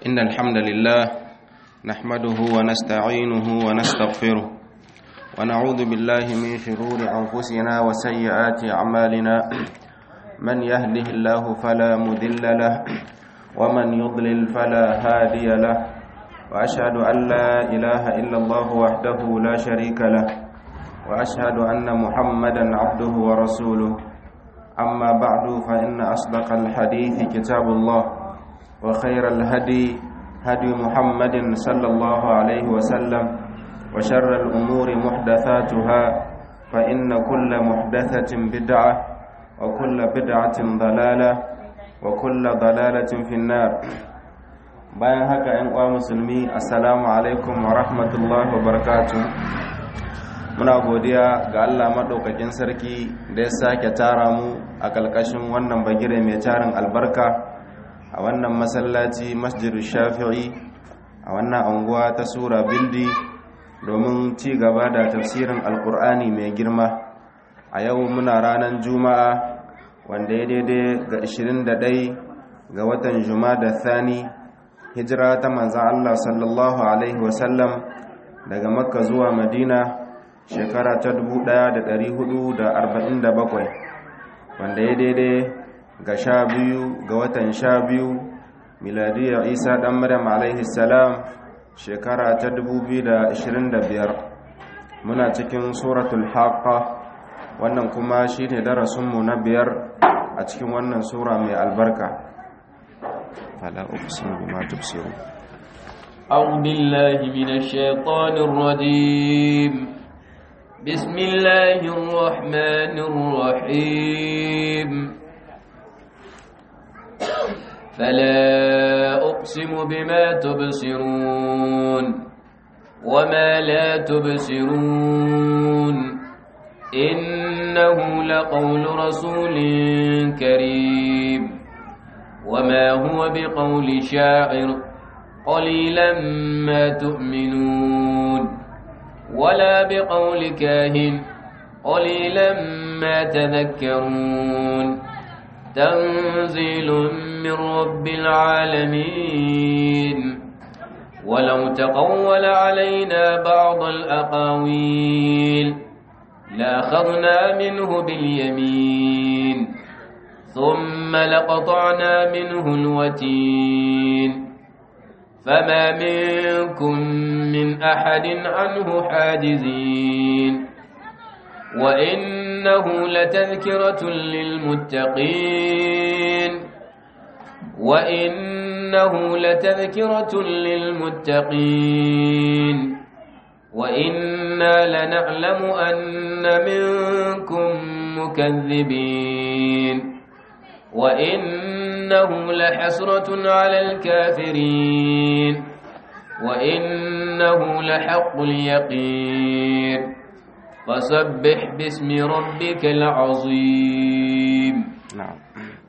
إن الحمد لله نحمده ونستعينه ونستغفره ونعوذ بالله من شرور أنفسنا وسيئات أعمالنا من يهده الله فلا مذل له ومن يضلل فلا هادي له وأشهد أن لا إله إلا الله وحده لا شريك له وأشهد أن محمدا عبده ورسوله أما بعد فإن أصدق الحديث كتاب الله وخير الهدي هدي محمد صلى الله عليه وسلم وشر الأمور محدثاتها فإن كل محدثة بدعة وكل بدعة ضلالة وكل ضلالة في النار bayan haka ‘yan uwa musulmi assalamu alaikum wa rahmatullahi wa barakatuh muna godiya ga Allah maɗaukakin sarki da ya sake tara mu a ƙalƙashin wannan bagire mai tarin albarka a wannan masallaci masjidu shafi'i a wannan anguwa ta sura bildi domin ci gaba da tafsirin alkur'ani mai girma a yau muna ranar juma'a wanda ya daidai ga 21 ga watan juma'a da thani hijira ta manzan Allah sallallahu alaihi wasallam daga makka zuwa madina shekara ta 1447 wanda ya daidai ga sha biyu ga watan sha biyu miladiyar isa dan maryam alaihi salam shekara ta 2025 muna cikin suratul haqqa wannan kuma shine darasinmu na biyar a cikin wannan sura mai albarka fala uqsimu bima tubsirun أعوذ بالله من الشيطان الرجيم بسم الله الرحمن الرحيم فلا أقسم بما تبصرون وما لا تبصرون إنه لقول رسول كريم وما هو بقول شاعر قليلا ما تؤمنون ولا بقول كاهن قليلا ما تذكرون تنزيل من رب العالمين ولو تقول علينا بعض الأقاويل لأخذنا منه باليمين ثم لقطعنا منه الوتين فما منكم من أحد عنه حاجزين وإنه لتذكرة للمتقين وإنه لتذكرة للمتقين وإنا لنعلم أن منكم مكذبين وإنه لحسرة على الكافرين وإنه لحق اليقين فسبح باسم ربك العظيم نعم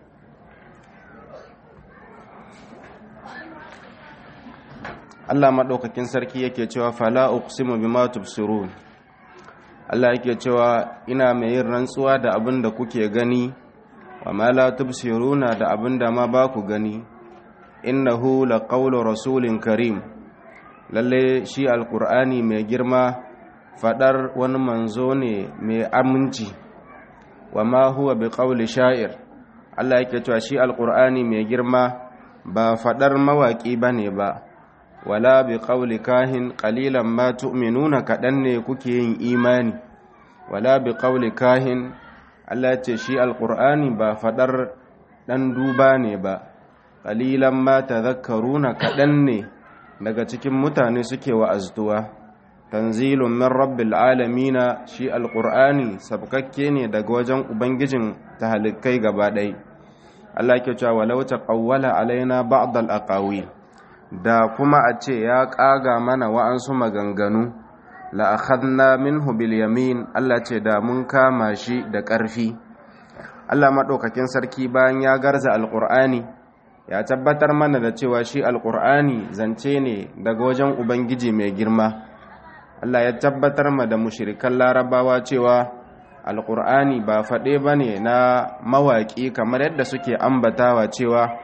Allah maɗaukakin sarki yake cewa fala uqsimu bima tubsirun Allah yake cewa ina mai yin rantsuwa da abin da kuke gani wa ma la tubsiruna da abin da ma ba ku gani innahu laqawlu rasulin karim lalle shi alqur'ani mai girma fadar wani manzo ne mai aminci wa ma huwa biqawli sha'ir Allah yake cewa shi alqur'ani mai girma ba fadar mawaki bane ba wala biqawli kahin qalilan ma tu'minuna kadan ne kuke yin imani wala biqawli kahin Allah ce shi alqur'ani ba fadar dan duba ne ba qalilan ma tadhakkaruna kadan ne daga cikin mutane suke wa'azduwa tanzilun min rabbil alamina shi alqur'ani sabkakke ne daga wajen ubangijin tahalikai gaba ɗaya Allah ke cewa walau taqawwala alaina ba'd al-aqawil da kuma a ce ya kaga mana wa'ansu maganganu la akhadna minhu bil yamin Allah ce da mun kama shi da ƙarfi Allah madaukakin sarki bayan ya garza alqur'ani ya tabbatar mana da cewa shi alqur'ani zance ne daga wajen ubangiji mai girma Allah ya tabbatar ma da mushirikan larabawa cewa alƙur'ani ba faɗe ba ne na mawaƙi kamar yadda suke ambatawa cewa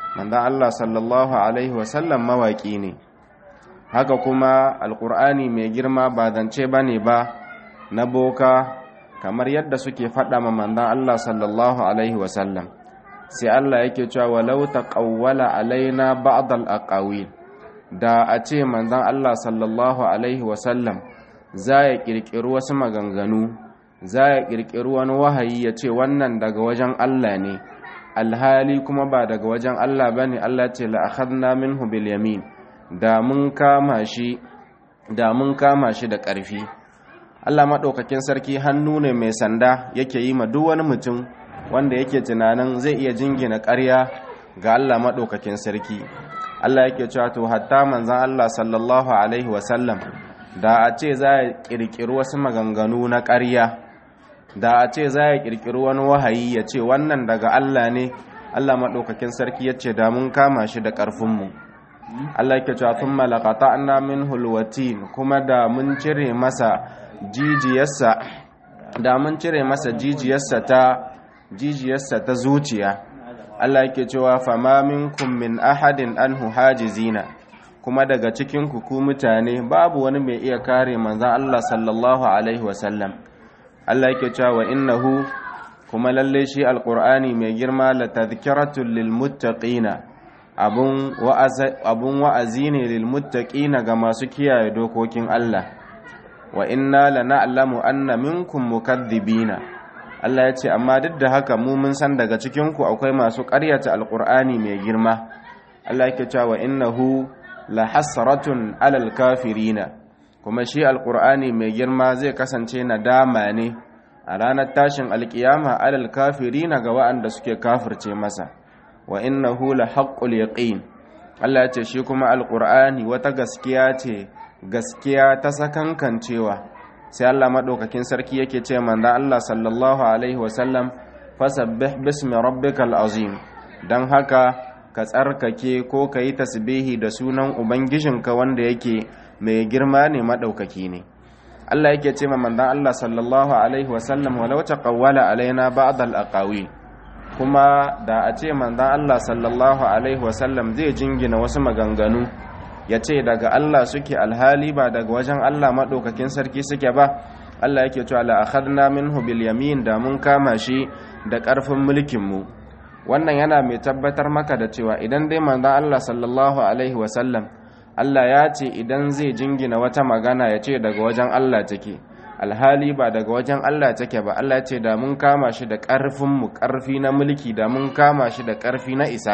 manzon Allah sallallahu alaihi wasallam mawaki ne haka kuma alkur'ani mai girma ba zance bane ba na boka kamar yadda suke faɗa ma manzon Allah sallallahu alaihi wasallam sai Allah yake cewa walau taqawwala alaina ba'd al-aqawil da a ce manzon Allah sallallahu alaihi wasallam za ya kirkiri wasu maganganu za ya kirkiri wani wahayi ya ce wannan daga wajen Allah ne alhali kuma ba daga wajen Allah bane Allah ce la akhadna minhu bil yamin da mun kama shi da mun kama shi da ƙarfi Allah maɗaukakin sarki hannu ne mai sanda yake yi ma duk wani mutum wanda yake tunanin zai iya jingina ƙarya ga Allah maɗaukakin sarki Allah yake cewa to hatta manzon Allah sallallahu alaihi wasallam da a ce za ya ƙirƙiri wasu maganganu na ƙarya da a ce za ya ƙirƙiri wani wahayi ya ce wannan daga Allah ne Allah maɗaukakin sarki ya ce da mun kama shi da ƙarfinmu Allah yake cewa sun malakata na min hulwatin kuma da mun cire masa jijiyarsa da mun cire masa jijiyarsa ta jijiyarsa ta zuciya Allah yake cewa fama minkum min ahadin anhu hajizina kuma daga cikin ku ku mutane babu wani mai iya kare manzon Allah sallallahu alaihi wasallam Allah yake cewa wa innahu kuma lalle shi alqur'ani mai girma la tadhkiratul lil muttaqina abun wa'azi ne lilmuttaƙina ga masu kiyaye dokokin Allah wa inna la na'lamu anna minkum mukaththibina Allah ya ce amma duk da haka mu mun san daga cikin ku akwai masu ƙaryata alqur'ani mai girma Allah yake cewa wa innahu la hasratun alal kafirina kuma shi alqur'ani mai girma zai kasance nadama ne a ranar tashin alkiyama alal kafirina ga waɗanda suke kafirce masa wa innahu la haqqul yaqin Allah ya ce shi kuma alqur'ani wata gaskiya ce gaskiya ta sakankancewa sai Allah madaukakin sarki yake ce manzo Allah sallallahu alaihi wasallam fasabbih bismi rabbikal azim dan haka ka tsarkake ko ka yi tasbihi da sunan ubangijinka wanda yake mai girma ne madaukaki ne Allah yake ce ma manzo Allah sallallahu alaihi wasallam walau taqawwala alaina ba'd al-aqawil kuma da a ce manzan Allah sallallahu Alaihi wasallam zai jingina wasu maganganu ya ce daga Allah suke alhali ba daga wajen Allah maɗaukakin sarki suke ba Allah yake cewa la'akhadna minhu bil yamin da mun kama shi da ƙarfin mulkinmu wannan yana mai tabbatar maka da cewa idan dai manzan Allah sallallahu Alaihi wasallam Allah ya ce idan zai jingina wata magana ya ce daga wajen Allah take alhali ba daga wajen Allah take ba Allah ce da mun kama shi da ƙarfin mu ƙarfi na mulki da mun kama shi da ƙarfi na isa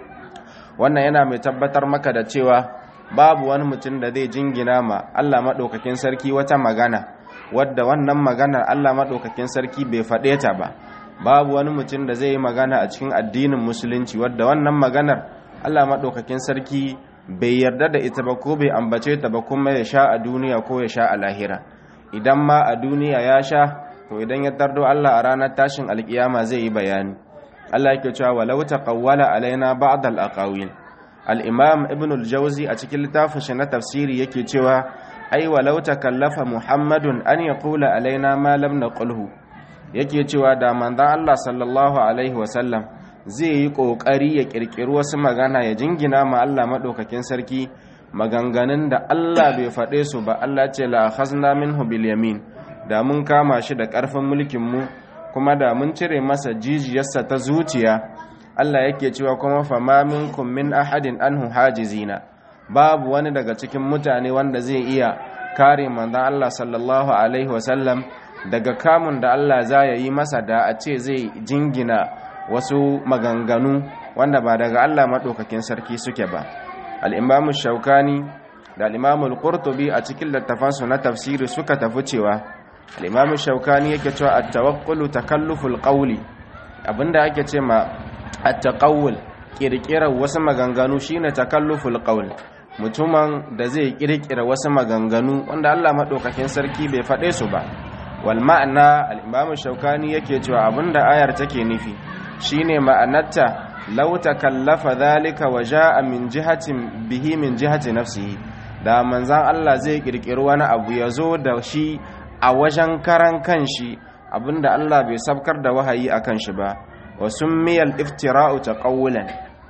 wannan yana mai tabbatar maka da cewa babu wani mutum da zai jingina ma Allah maɗaukakin sarki wata magana wadda wannan maganar Allah maɗaukakin sarki bai faɗe ta ba babu wani mutum da zai yi magana a cikin addinin musulunci wadda wannan maganar Allah maɗaukakin sarki bai yarda da ita ba ko bai ambace ta ba kuma ya sha a duniya ko ya sha a lahira idan ma a duniya ya sha to idan ya tardo Allah a ranar tashin alkiyama zai yi bayani Allah yake cewa walau taqawwala alaina ba'd al-aqawil al-imam ibn al-jawzi a cikin littafin shi na tafsiri yake cewa ai walau takallafa muhammadun an yaqula alaina ma lam naqulhu yake cewa da manzon Allah sallallahu alaihi wasallam zai yi kokari ya kirkiri wasu magana ya jingina ma Allah madaukakin sarki maganganun da Allah bai faɗe su ba Allah ce la khazna minhu bil yamin da mun kama shi da ƙarfin mulkin mu kuma da mun cire masa jijiyarsa ta zuciya Allah yake cewa kuma fama minkum min ahadin anhu hajizina babu wani daga cikin mutane wanda zai iya kare manzon Allah sallallahu alaihi wasallam daga kamun da Allah za ya yi masa da a ce zai jingina wasu maganganu wanda ba daga Allah maɗaukakin sarki suke ba al'imamu shaukani da al'imamu al-qurtubi a cikin littafansu na tafsiri suka tafi cewa al'imamu shaukani yake cewa a tawakkulu takalluful ƙauli abinda ake ce ma a taƙawul ƙirƙirar wasu maganganu shine takalluful ƙaul mutumin da zai ƙirƙira wasu maganganu wanda Allah maɗaukakin sarki bai faɗe su ba wal ma'ana al-imamu shaukani yake cewa abinda ayar take nufi shine ma'anarta law takallafa dhalika wa jaa min jihatin bihi min jihati nafsihi da manzan Allah zai kirkiri wani abu ya zo da shi a wajen karan kanshi abinda Allah bai sabkar da wahayi akan shi ba wa summiyal iftira'u taqawulan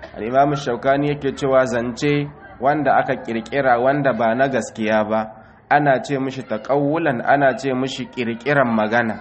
al-imam shaukani yake cewa zance wanda aka kirkira wanda ba na gaskiya ba ana ce mishi taqawulan ana ce mishi kirkiran magana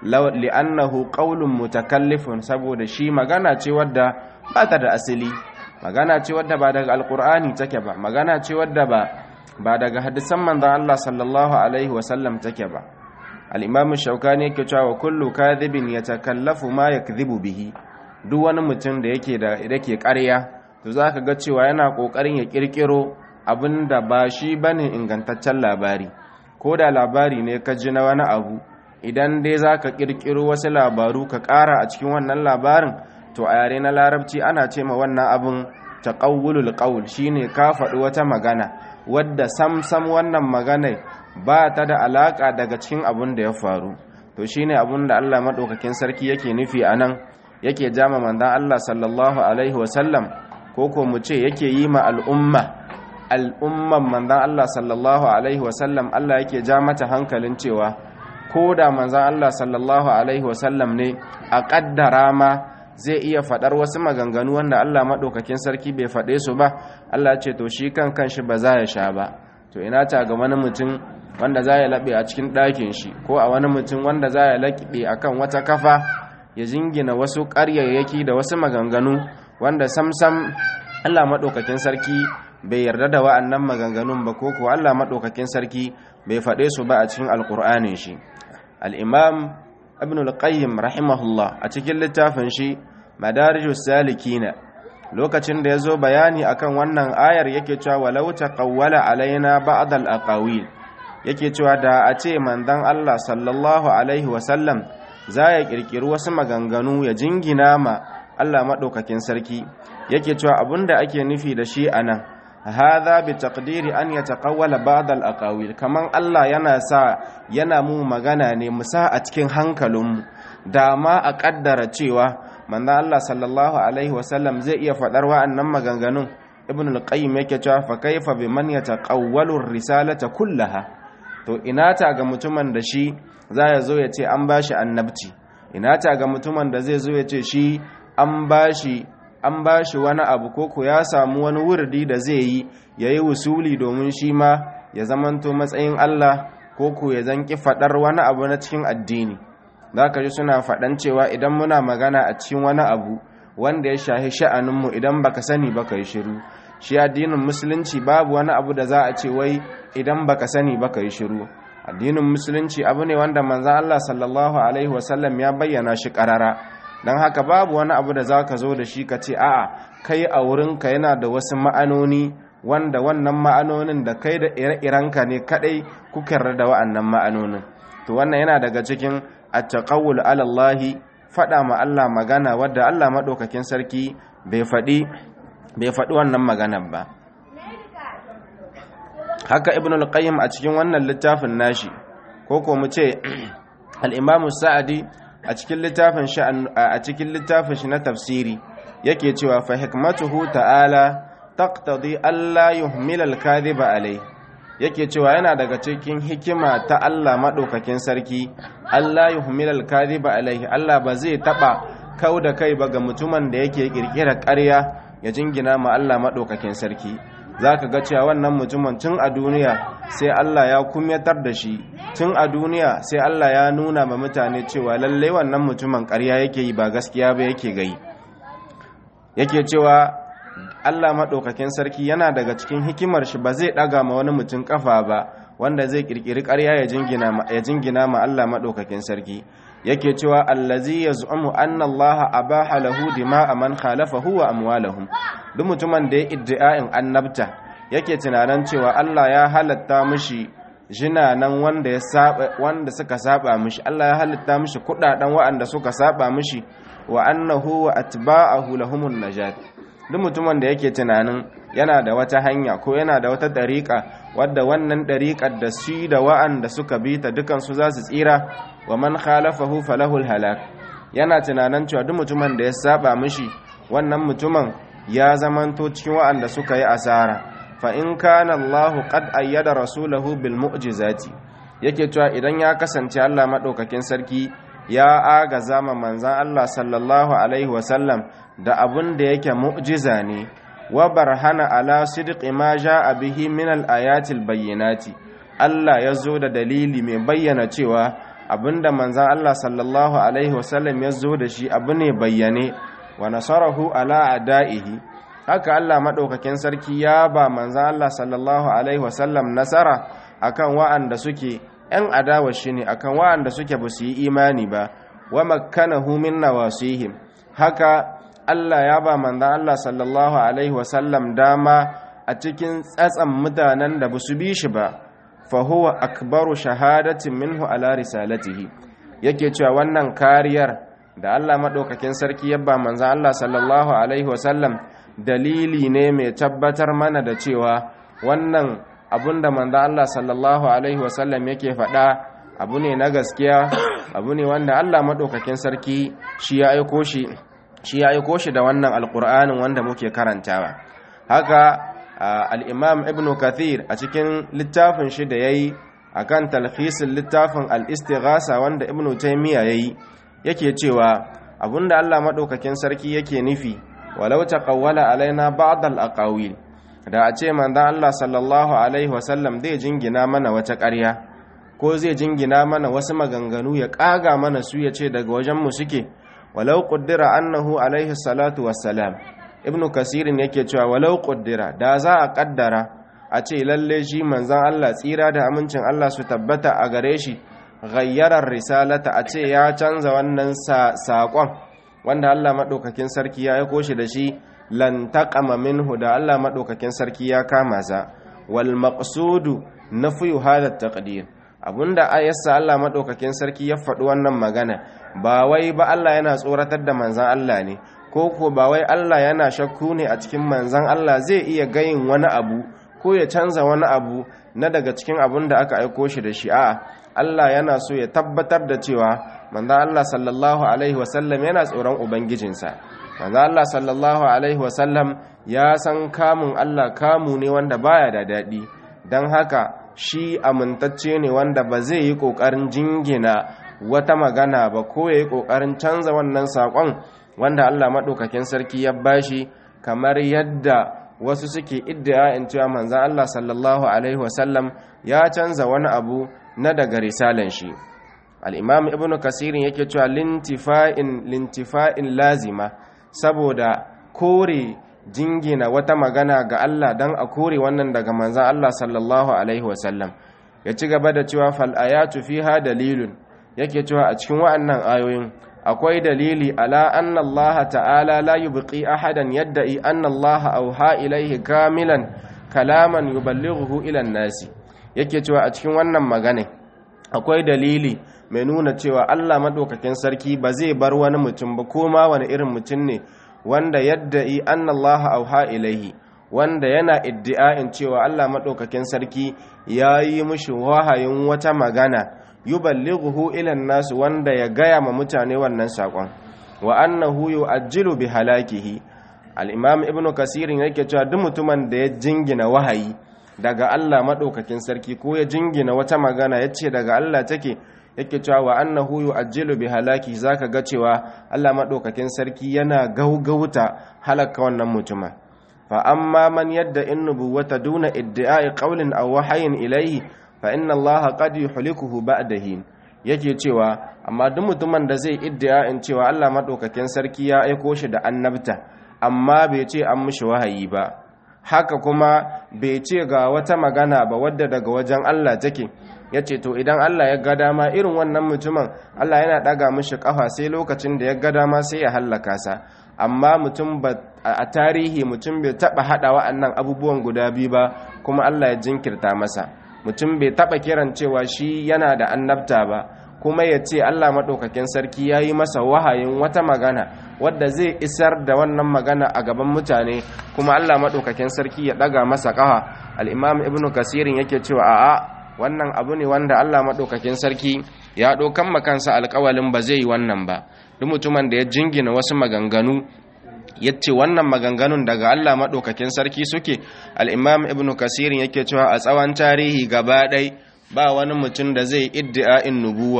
li'annahu qaulun mutakallifun saboda shi magana ce wadda ba ta da asali magana ce wadda ba daga alqur'ani take ba magana ce wadda ba ba daga hadisan manzon Allah sallallahu alaihi wasallam take ba al-imam shaukani yake cewa kullu kadhibin yatakallafu ma yakdhibu bihi duk wani mutum da yake da yake ƙarya to zaka ga cewa yana kokarin ya kirkiro abinda ba shi bane ingantaccen labari ko da labari ne ka ji na wani abu idan dai zaka kirkiro wasu labaru ka ƙara a cikin wannan labarin to a yare na larabci ana ce ma wannan abin taqawulul qawl shine ka faɗi wata magana wadda samsam wannan magana ba ta da alaka daga cikin abin da ya faru to shine abin da Allah madaukakin sarki yake nufi anan yake jama manzon Allah sallallahu alaihi wasallam ko ko mu ce yake yi ma al'umma al'umman manzon Allah sallallahu alaihi wasallam Allah yake ja mata hankalin cewa ko da manzon Allah sallallahu alaihi wasallam ne a kaddara ma zai iya faɗar wasu maganganu wanda Allah maɗaukakin sarki bai faɗe su ba Allah ce to shi kan kanshi ba za ya sha ba to ina ta ga wani mutum wanda za ya laɓe a cikin ɗakin shi ko a wani mutum wanda za ya laɓe a kan wata kafa ya jingina wasu ƙaryayyaki da wasu maganganu wanda samsam Allah maɗaukakin sarki bai yarda da wa'annan maganganun ba ko ko Allah maɗaukakin sarki bai faɗe su ba a cikin alƙur'anin shi al-imam ibn al-qayyim rahimahullah a cikin littafin shi madarijus salikina lokacin da yazo bayani akan wannan ayar yake cewa walau taqawwala alaina ba'd al-aqawil yake cewa da a ce manzon Allah sallallahu alaihi wasallam za ya kirkiri wasu maganganu ya jingina ma Allah madaukakin sarki yake cewa abinda ake nufi da shi anan hadha bi taqdiri an yataqawwala ba'd al-aqawil kaman Allah yana sa yana mu magana ne mu sa a cikin hankalinmu da ma a kaddara cewa manzo Allah sallallahu alaihi wasallam zai iya fadar wa'annan maganganun ibn al-qayyim yake cewa fa kaifa biman yataqawwalu ar-risalata kullaha to ina ta ga mutumin da shi za ya zo ya ce an bashi annabci ina ta ga mutumin da zai zo ya ce shi an bashi an ba shi wani abu koko ya samu wani wurdi da zai yi ya yi wusuli domin shi ma ya zamanto matsayin Allah koko ya zanki faɗar wani abu na cikin addini za ka ji suna faɗan cewa idan muna magana a cikin wani abu wanda ya shahi sha'aninmu idan baka sani baka yi shiru shi addinin musulunci babu wani abu da za a ce wai idan baka sani baka yi shiru addinin musulunci abu ne wanda manzan Allah sallallahu alaihi wasallam ya bayyana shi ƙarara don haka babu wani abu da za ka zo da shi ka ce a'a kai a wurinka yana da wasu ma'anoni wanda wannan ma'anonin da kai da ire-irenka ne kadai kuka da wa'annan ma'anonin to wannan yana daga cikin at-taqawul ala Allah fada ma Allah magana wadda Allah madaukakin sarki bai fadi bai fadi wannan maganar ba haka ibn al-qayyim a cikin wannan littafin nashi ko ko mu ce al-imam sa'adi a cikin littafin shi a cikin littafin shi na tafsiri yake cewa fa hikmatuhu ta'ala taqtadi alla yuhmila al-kadhiba alai yake cewa yana daga cikin hikima ta Allah madaukakin sarki alla yuhmila al-kadhiba alai Allah ba zai taba kauda kai ba ga mutumin da yake kirkira ƙarya ya jingina ma Allah madaukakin sarki zaka ga cewa wannan mutumin tun a duniya sai Allah ya kumyatar da shi tun a duniya sai Allah ya nuna ma mutane cewa lallai wannan mutumin ƙarya yake yi ba gaskiya ba yake gai yake cewa Allah maɗaukakin sarki yana daga cikin hikimar shi ba zai ɗaga ma wani mutum ƙafa ba wanda zai ƙirƙiri ƙarya ya jingina ma Allah maɗaukakin sarki yake cewa allazi yaz'umu anna Allah abaha lahu dima'a man khalafahu wa amwalahum duk mutumin da ya iddia'in annabta yake tunanin cewa Allah ya halatta mishi jinanan wanda ya saba wanda suka saba mishi Allah ya halitta mishi kudaden waɗanda suka saba mishi wa annahu wa atba'ahu lahumun najat duk mutumin da yake tunanin yana da wata hanya ko yana da wata dariƙa wadda wannan dariƙar da shi da wa'anda suka bi ta dukan su za su tsira wa man khalafahu falahul halak yana tunanin cewa duk mutumin da ya saba mishi wannan mutumin ya zamanto cikin wa'anda suka yi asara fa in kana Allah qad ayyada rasulahu bil mu'jizati yake cewa idan ya kasance Allah madaukakin sarki ya agaza ma manzan Allah sallallahu alaihi wasallam da abin da yake mu'jiza ne wa barhana ala sidqi ma jaa bihi min al-ayatil bayyinati Allah ya zo da dalili mai bayyana cewa abinda manzan Allah sallallahu alaihi wasallam ya zo da shi abu ne bayyane wa nasarahu ala adaihi haka Allah madaukakin sarki ya ba manzan Allah sallallahu alaihi wasallam nasara akan wa'anda suke ‘yan adawa shi ne akan wa'anda suke ba su yi imani ba wa makkanahu min nawasihim haka Allah ya ba manzan Allah sallallahu alaihi wasallam dama a cikin tsatsan mutanen da ba su bi shi ba fa huwa akbaru shahadatin minhu ala risalatihi yake cewa wannan kariyar da Allah madaukakin sarki ya ba manzan Allah sallallahu alaihi wasallam dalili ne mai tabbatar mana da cewa wannan abinda manzo Allah sallallahu alaihi wasallam yake faɗa abu ne na gaskiya abu ne wanda Allah madaukakin sarki shi ya aiko shi shi ya aiko shi da wannan alqur'anin wanda muke karantawa haka al-imam ibnu kathir a cikin littafin shi da yayi akan talhisin littafin al-istighasa wanda ibnu taymiya yayi yake cewa abinda Allah madaukakin sarki yake nufi walau taqawwala alaina ba'd al-aqawil da a ce manzan Allah sallallahu Alaihi wasallam zai jingina mana wata ƙarya ko zai jingina mana wasu maganganu ya ƙaga mana su ya ce daga wajenmu suke walau ƙuddira annahu alaihi salatu wassalam ibn kasirin yake cewa walau ƙuddira da za a ƙaddara a ce lalle shi manzan Allah tsira da amincin Allah su tabbata a gare shi gayyarar risalata a ce ya canza wannan saƙon wanda Allah maɗaukakin sarki ya aiko shi da shi lan taqama minhu da Allah madaukakin sarki ya kama sa wal maqsudu nafyu hadha taqdir abunda ayassa Allah madaukakin sarki ya faɗi wannan magana ba wai ba Allah yana tsoratar da manzan Allah ne ko ko ba wai Allah yana shakku ne a cikin manzan Allah zai iya gayin wani abu ko ya canza wani abu na daga cikin abun da aka aiko shi da shi a'a Allah yana so ya tabbatar da cewa manzan Allah sallallahu alaihi wasallam yana tsoron ubangijinsa manzo Allah sallallahu alaihi wasallam ya san kamun Allah kamu ne wanda baya da daɗi don haka shi amintacce ne wanda ba zai yi ƙoƙarin jingina wata magana ba ko ya yi ƙoƙarin canza wannan saƙon wanda Allah maɗaukakin sarki ya bashi kamar yadda wasu suke iddia in cewa manzan Allah sallallahu alaihi wasallam ya canza wani abu na daga risalan shi al-imam ibnu kasirin yake cewa lintifa'in lintifa'in lazima saboda kore jingina wata magana ga Allah don a kore wannan daga manzan Allah sallallahu Alaihi wasallam ya ci gaba da cewa fal'ayatu fiha dalilun yake cewa a cikin wa'annan ayoyin akwai dalili ala anna Allah ta'ala la yubqi ahadan yadda'i anna Allah auha ilaihi kamilan kalaman yuballighuhu ila nasi yake cewa a cikin wannan magana akwai dalili mai nuna cewa Allah madaukakin sarki ba zai bar wani mutum ba ko ma wani irin mutum ne wanda yadda'i anna Allah auha ilaihi wanda yana iddi'a'in cewa Allah madaukakin sarki yayi mishi wahayin wata magana yuballighuhu ila nasu wanda ya gaya ma mutane wannan sakon wa annahu yu'ajjilu bi halakihi al-imam ibnu kasir yake cewa duk mutumin da ya jingina wahayi daga Allah madaukakin sarki ko ya jingina wata magana yace daga Allah take yake cewa wa annahu yu'ajjilu bi halaki zaka ga cewa Allah madaukakin sarki yana gaugauta halaka wannan mutumin fa amma man yadda in nubuwata duna idda'i qawlin aw wahayin ilayhi fa inna Allah qad yuhlikuhu ba'dahi yake cewa amma duk mutumin da zai in cewa Allah madaukakin sarki ya aiko shi da annabta amma bai ce an mishi wahayi ba haka kuma bai ce ga wata magana ba wadda daga wajen Allah take ya ce to idan Allah ya ga dama irin wannan mutumin Allah yana ɗaga mishi ƙafa sai lokacin da ya ga dama sai ya hallaka sa amma mutum ba a tarihi mutum bai taɓa haɗa wa'annan abubuwan guda biyu ba kuma Allah ya jinkirta masa mutum bai taɓa kiran cewa shi yana da annabta ba kuma ya ce Allah maɗaukakin sarki ya yi masa wahayin wata magana wadda zai isar da wannan magana a gaban mutane kuma Allah maɗaukakin sarki ya ɗaga masa ƙafa al'imam ibnu kasirin yake cewa a'a wannan abu ne wanda Allah maɗaukakin sarki ya ɗaukan makansa alƙawalin ba zai yi wannan ba duk mutumin da ya jingina wasu maganganu ya ce wannan maganganun daga Allah maɗaukakin sarki suke al'imam ibn kasirin yake cewa a tsawon tarihi gaba ɗai ba wani mutum da zai iddi'a'in nubuwa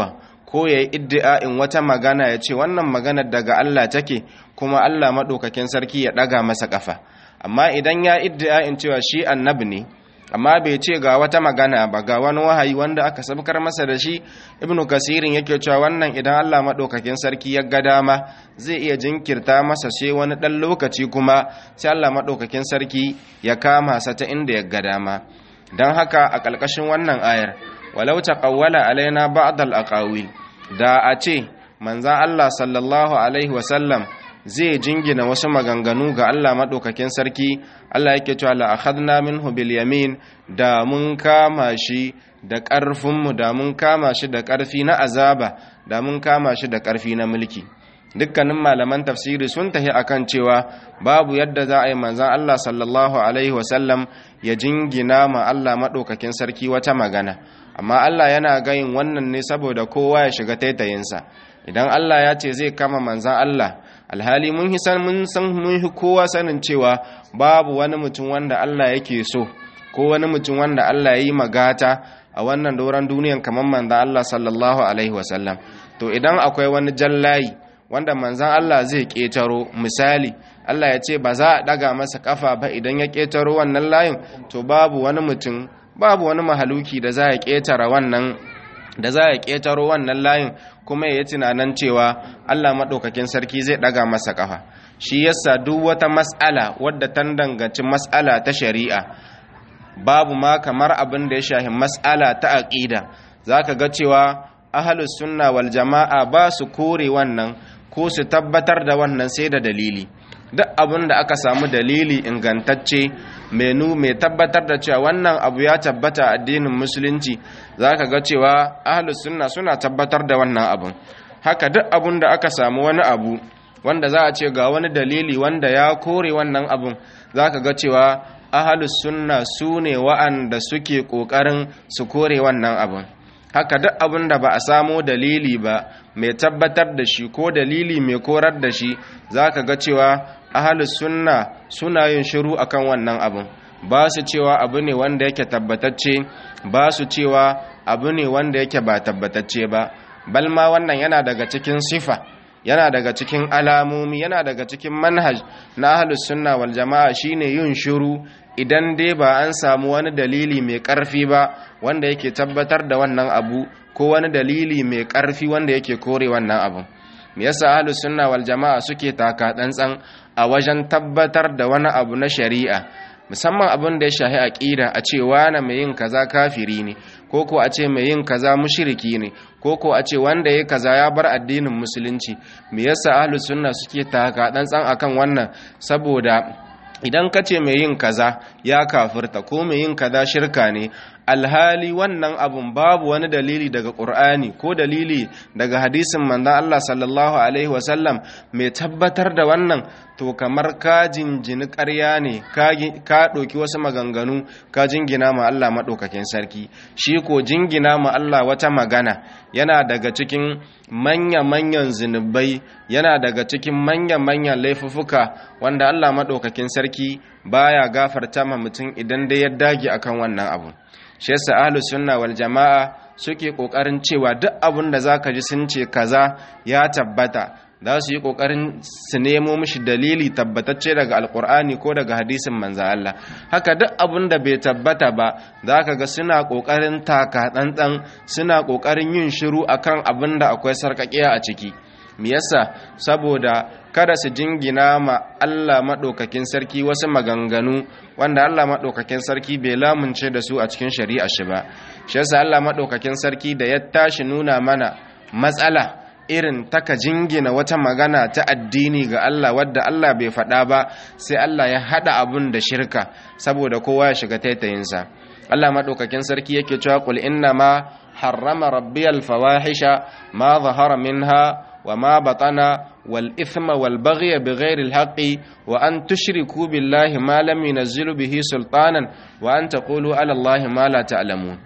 ko ya yi iddi'a'in wata magana ya ce wannan magana daga Allah take kuma Allah maɗaukakin sarki ya ɗaga masa ƙafa amma idan ya iddi'a'in cewa shi annabi ne amma bai ce ga wata magana ba ga wani wahayi wanda aka sabkar masa da shi ibnu kasirin yake cewa wannan idan Allah maɗaukakin sarki ya ga dama zai iya jinkirta masa sai wani ɗan lokaci kuma sai Allah maɗaukakin sarki ya kama sa ta inda ya ga dama don haka a ƙalƙashin wannan ayar walau taqawwala alaina ba'd al-aqawil da a ce manzan Allah sallallahu alaihi wasallam zai jingina wasu maganganu ga Allah maɗaukakin sarki Allah yake cewa la akhadna minhu bil yamin da mun kama shi da ƙarfinmu da mun kama shi da ƙarfi na azaba da mun kama shi da ƙarfi na mulki dukkanin malaman tafsiri sun tahi akan cewa babu yadda za a yi manzan Allah sallallahu alaihi wasallam ya jingina ma Allah maɗaukakin sarki wata magana amma Allah yana gayin wannan ne saboda kowa ya shiga taitayinsa idan Allah ya ce zai kama manzan Allah alhali mun hisan mun san mun hi kowa sanin cewa babu wani mutum wanda Allah yake so ko wani mutum wanda Allah ya yi magata a wannan doron duniyan kamar manzan Allah sallallahu alaihi wasallam to idan akwai wani jallayi wanda manzan Allah zai ƙetaro misali Allah ya ce ba za a ɗaga masa ƙafa ba idan ya ƙetaro wannan layin to babu wani mutum babu wani mahaluki da za a ƙetara wannan da za a ƙetaro wannan layin kuma ya yi tunanin cewa Allah maɗaukakin sarki zai ɗaga masa ƙafa shi yasa duk wata mas'ala wadda ta danganci mas'ala ta shari'a babu ma kamar abin da ya shahi mas'ala ta aƙida za ka ga cewa ahalus sunna wal jama'a ba su kore wannan ko su tabbatar da wannan sai da dalili duk abin da aka samu dalili ingantacce menu mai tabbatar da cewa wannan abu ya tabbata addinin musulunci za ka ga cewa ahalus sunna suna tabbatar da wannan abin haka duk abin da aka samu wani abu wanda za a ce ga wani dalili wanda ya kore wannan abin za ka ga cewa ahalus sunna su ne wa'anda suke ƙoƙarin su kore wannan abin haka duk abin da ba a samo dalili ba mai tabbatar da shi ko dalili mai korar da shi za ka ga cewa ahalus sunna suna yin shiru akan wannan abin ba su cewa abu ne wanda yake tabbatacce ba su cewa abu ne wanda yake ba tabbatacce ba balma wannan yana daga cikin sifa yana daga cikin alamomi yana daga cikin manhaj na ahlus sunna wal jama'a shine yin shiru idan dai ba an samu wani dalili mai ƙarfi ba wanda yake tabbatar da wannan abu ko wani dalili mai ƙarfi wanda yake kore wannan abu me yasa ahlus sunna wal jama'a suke taka tsantsan a wajen tabbatar da wani abu na shari'a musamman abin da ya shahi aqida a ce wani mai yin kaza kafiri ne ko ko a ce mai yin kaza mushriki ne ko ko a ce wanda ya kaza ya bar addinin musulunci me yasa ahlus sunna suke taka tsantsan akan wannan saboda idan ka ce mai yin kaza ya kafirta ko mai yin kaza shirka ne alhali wannan abun babu wani dalili daga ƙur'ani ko dalili daga hadisin manzon Allah sallallahu alaihi wasallam mai tabbatar da wannan to kamar ka jinjini ƙarya ne ka ɗauki wasu maganganu ka jingina ma Allah maɗaukakin sarki shi ko jingina ma Allah wata magana yana daga cikin manya-manyan zunubai yana daga cikin manya-manyan laifuffuka wanda Allah maɗaukakin sarki baya gafarta ma mutum idan dai ya dage akan wannan abu shi yasa ahlus sunna wal jama'a suke kokarin cewa duk abin da zaka ji sun ce kaza ya tabbata za su yi kokarin su nemo mishi dalili tabbatacce daga alkur'ani ko daga hadisin manzo Allah haka duk abin da bai tabbata ba zaka ga suna kokarin taka tsantsan suna kokarin yin shiru akan abin da akwai sarkakiya a ciki me yasa saboda kada su jingina ma Allah maɗaukakin sarki wasu maganganu wanda Allah maɗaukakin sarki bai lamunce da su a cikin shari'a shi ba shi yasa Allah maɗaukakin sarki da ya tashi nuna mana matsala irin taka jingina wata magana ta addini ga Allah wadda Allah bai faɗa ba sai Allah ya haɗa abun da shirka saboda kowa ya shiga taitayinsa Allah maɗaukakin sarki yake cewa qul inna ma harrama rabbiyal fawahisha ma zahara minha وما بطن والإثم والبغي بغير الحق وأن تشركوا بالله ما لم ينزل به سلطانا وأن تقولوا على الله ما لا تعلمون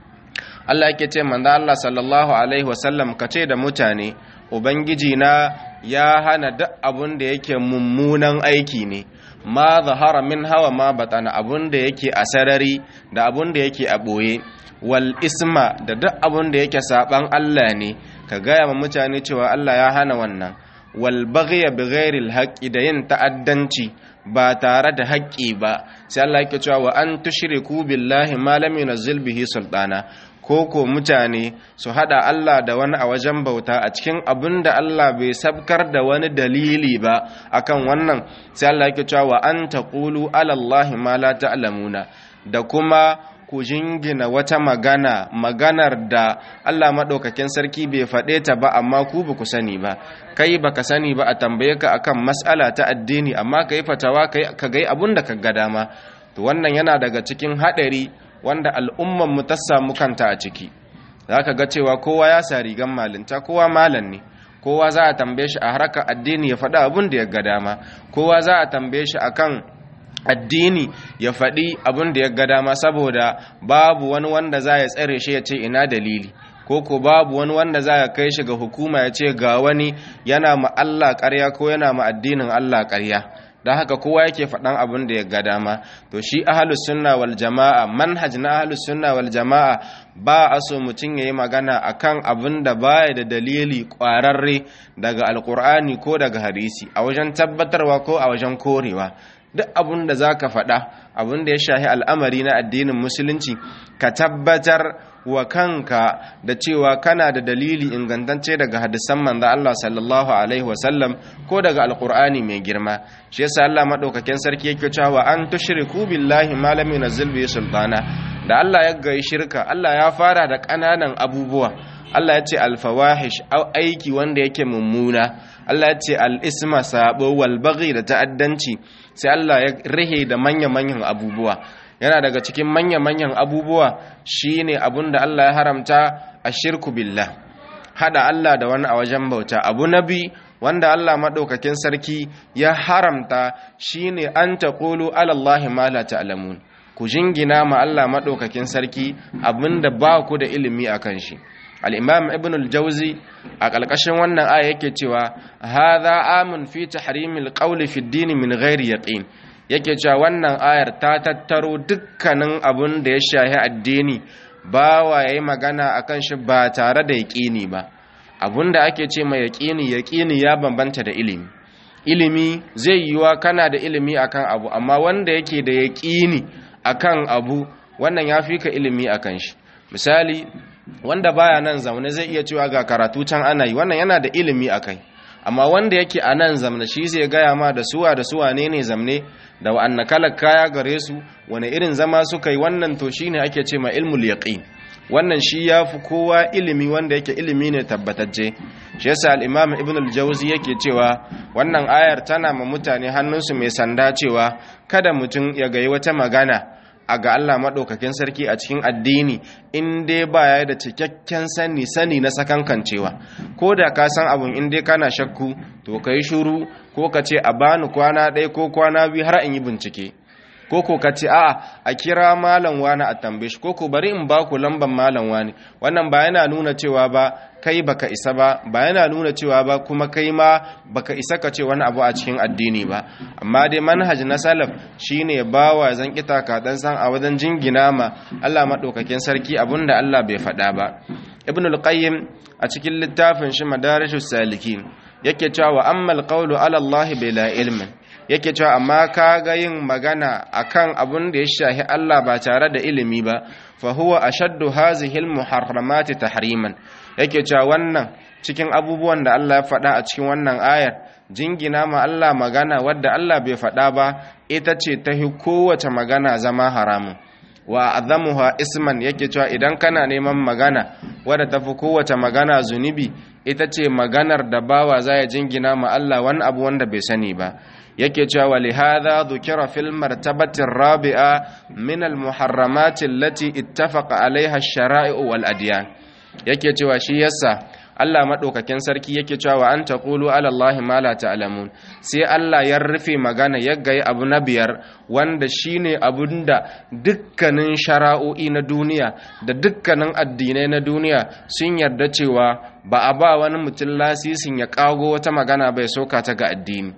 Allah yake ce manzo Allah sallallahu alaihi wasallam kace da mutane ubangiji na ya hana duk abun da yake mummunan aiki ne ma zahara min hawa ma batana abun da yake a sarari da abun da yake a ɓoye wal isma da duk abun da yake saban Allah ne ka gaya ma mutane cewa Allah ya hana wannan wal baghiya bi ghairi haqqi da yin ta'addanci ba tare da haƙƙi ba sai Allah yake cewa wa an tushriku billahi ma lam yunzil bihi sultana ko ko mutane su hada Allah da wani a wajen bauta a cikin abin da Allah bai sabkar da wani dalili ba akan wannan sai Allah yake cewa wa an taqulu ala Allah ma la ta'lamuna da kuma ku jingina wata magana maganar da Allah maɗaukakin sarki bai faɗe ta ba amma ku ba ku sani ba kai baka sani ba a tambaye ka akan mas'ala ta addini amma ka yi fatawa ka gai abun da ka ga dama to wannan yana daga cikin haɗari wanda al'umman mu ta samu kanta a ciki za ka ga cewa kowa ya sa rigan malinta kowa malam ne kowa za a tambaye shi a harkar addini ya faɗi abun da ya ga dama kowa za a tambaye shi akan addini ya faɗi abin da ya ga dama saboda babu wani wanda za ya tsare shi ya ce ina dalili ko ko babu wani wanda za ya kai shi ga hukuma ya ce ga wani yana ma Allah ƙarya ko yana ma addinin Allah ƙarya don haka kowa yake faɗan abin da ya ga dama to shi ahlus sunna wal jama'a manhaj na ahlus sunna wal jama'a ba a so mutum ya yi magana akan abin da baya da dalili ƙwararre daga alƙur'ani ko daga hadisi a wajen tabbatarwa ko a wajen korewa duk abin da za ka faɗa abin da ya shahi al'amari na addinin musulunci ka tabbatar wa kanka da cewa kana da dalili ingantacce daga hadisan manzo Allah sallallahu alaihi wasallam ko daga alqur'ani mai girma shi yasa Allah madaukakin sarki yake cewa an tushriku billahi ma lam yunzil bihi sultana da Allah ya ga shirka Allah ya fara da ƙananan abubuwa Allah ya ce alfawahish aiki wanda yake mummuna Allah ya ce al'isma sabo wal baghi da ta'addanci sai Allah ya rihe da manya-manyan abubuwa yana daga cikin manya-manyan abubuwa shine abun da Allah ya haramta a shirku billah hada Allah da wani a wajen bauta abu nabi wanda Allah maɗaukakin sarki ya haramta shine an taqulu ala Allahi ma la ta'lamun ku jingina ma Allah maɗaukakin sarki abinda ba ku da ilimi akan shi al'imam ibn al-jauzi a ƙalƙashin wannan aya yake cewa haza amun fi tahrimil qawli fi dini min ghairi yaqin yake cewa wannan ayar ta tattaro dukkanin abun da ya shahi addini ba wa yayi magana akan shi ba tare da yaqini ba abun da ake ce mai yaqini yaqini ya bambanta da ilimi ilimi zai yiwa kana da ilimi akan abu amma wanda yake da yaqini akan abu wannan ya fi ka ilimi akan shi misali wanda baya nan zaune zai iya cewa ga karatu can ana yi wannan yana da ilimi a kai amma wanda yake a nan zamne shi zai gaya ma da suwa da suwa ne ne zamne da wa'anna kalar kaya gare su wani irin zama suka yi wannan to shi ne ake ce ma ilmul yaqin wannan shi ya fi kowa ilimi wanda yake ilimi ne tabbatacce shi yasa al-imam ibn al-jawzi yake cewa wannan ayar tana ma mutane hannunsu mai sanda cewa kada mutum ya gayi wata magana a ga Allah maɗaukakin sarki a cikin addini in dai ba ya da cikakken sani sani na sakankancewa ko da ka san abun in dai kana shakku to ka yi shuru ko ka ce a bani kwana ɗaya ko kwana biyu har in yi bincike ko ko ka ce a'a a kira malam wani a tambaye shi ko ko bari in ba ku lamban malam wani wannan ba yana nuna cewa ba kai baka isa ba ba yana nuna cewa ba kuma kai ma baka isa ka ce wani abu a cikin addini ba amma dai manhaj na salaf shine bawa zan kita ka dan san a wajen jingina ma Allah madaukakin sarki abinda Allah bai faɗa ba ibn al-qayyim a cikin littafin shi madarishus salikin yake cewa ammal qawlu ala Allah bila ilmin yake cewa amma kaga yin magana akan abun da ya shahi Allah ba tare da ilimi ba fa huwa ashaddu hazihi almuharramati tahriman yake cewa wannan cikin abubuwan da Allah ya faɗa a cikin wannan ayar jingina ma Allah magana wadda Allah bai faɗa ba ita ce ta hi kowace magana zama haramun wa azamuha isman yake cewa idan kana neman magana wadda tafi kowace magana zunubi ita ce maganar da bawa za ya jingina ma Allah wani abu wanda bai sani ba yake cewa wa lihadha dhukira fil martabati rabi'a min al muharramati allati ittafaqa alaiha ash-shara'i'u wal adyan yake cewa shi yasa Allah madaukakin sarki yake cewa wa an taqulu ala Allah ma la ta'lamun sai Allah ya rufe magana ya gayi abu na biyar wanda shine abunda dukkanin shara'o'i na duniya da dukkanin addinai na duniya sun yarda cewa ba a ba wani mutum lasisin ya kago wata magana bai soka ta ga addini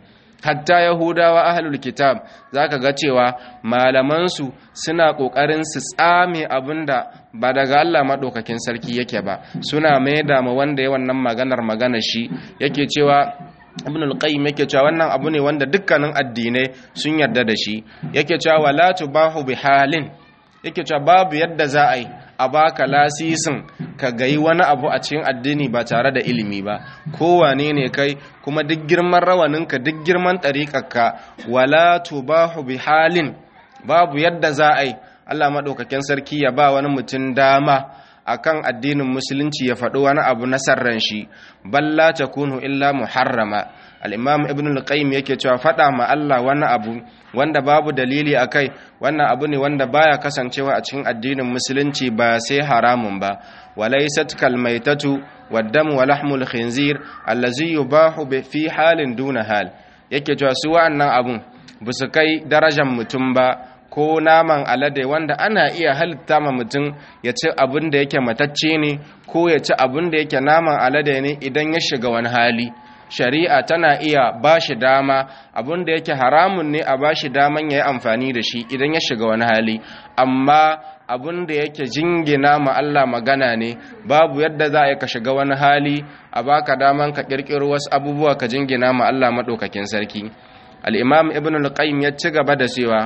hatta yahudawa ahlul kitab zaka ga cewa malamansu suna kokarin su tsame abinda ba daga Allah madaukakin sarki yake ba suna maida ma wanda ya wannan maganar magana shi yake cewa ibn al-qayyim yake cewa wannan abu ne wanda dukkanin addinai sun yarda da shi yake cewa wala tubahu bihalin yake cewa babu yadda za a yi a baka lasisin ka gayi wani abu a cikin addini ba tare da ilimi ba kowane ne kai kuma duk girman rawaninka duk girman ɗariƙarka wala tubahu bihalin babu yadda za a yi Allah maɗaukakin sarki ya ba wani mutum dama akan addinin musulunci ya faɗi wani abu na sarran shi balla takunu illa muharrama al-imam ibn al-qayyim yake cewa faɗa ma Allah wani abu wanda babu dalili akai wannan abu ne wanda baya kasancewa a cikin addinin musulunci ba sai haramun ba walaysat kalmaitatu wad-dam wa lahmul khinzir allazi yubahu fi halin duna hal yake cewa su wa'annan abun busu kai darajar mutum ba ko naman alade wanda ana iya halitta ma mutum ya ci abin da yake matacce ne ko ya ci abin da yake naman alade ne idan ya shiga wani hali shari'a tana iya ba shi dama abin da yake haramun ne a ba shi daman ya yi amfani da shi idan ya shiga wani hali amma abin da yake jingina ma Allah magana ne babu yadda za a yi ka shiga wani hali a baka daman ka kirkiro wasu abubuwa ka jingina ma Allah maɗaukakin sarki al-imam ibn al-qayyim ya ci gaba da cewa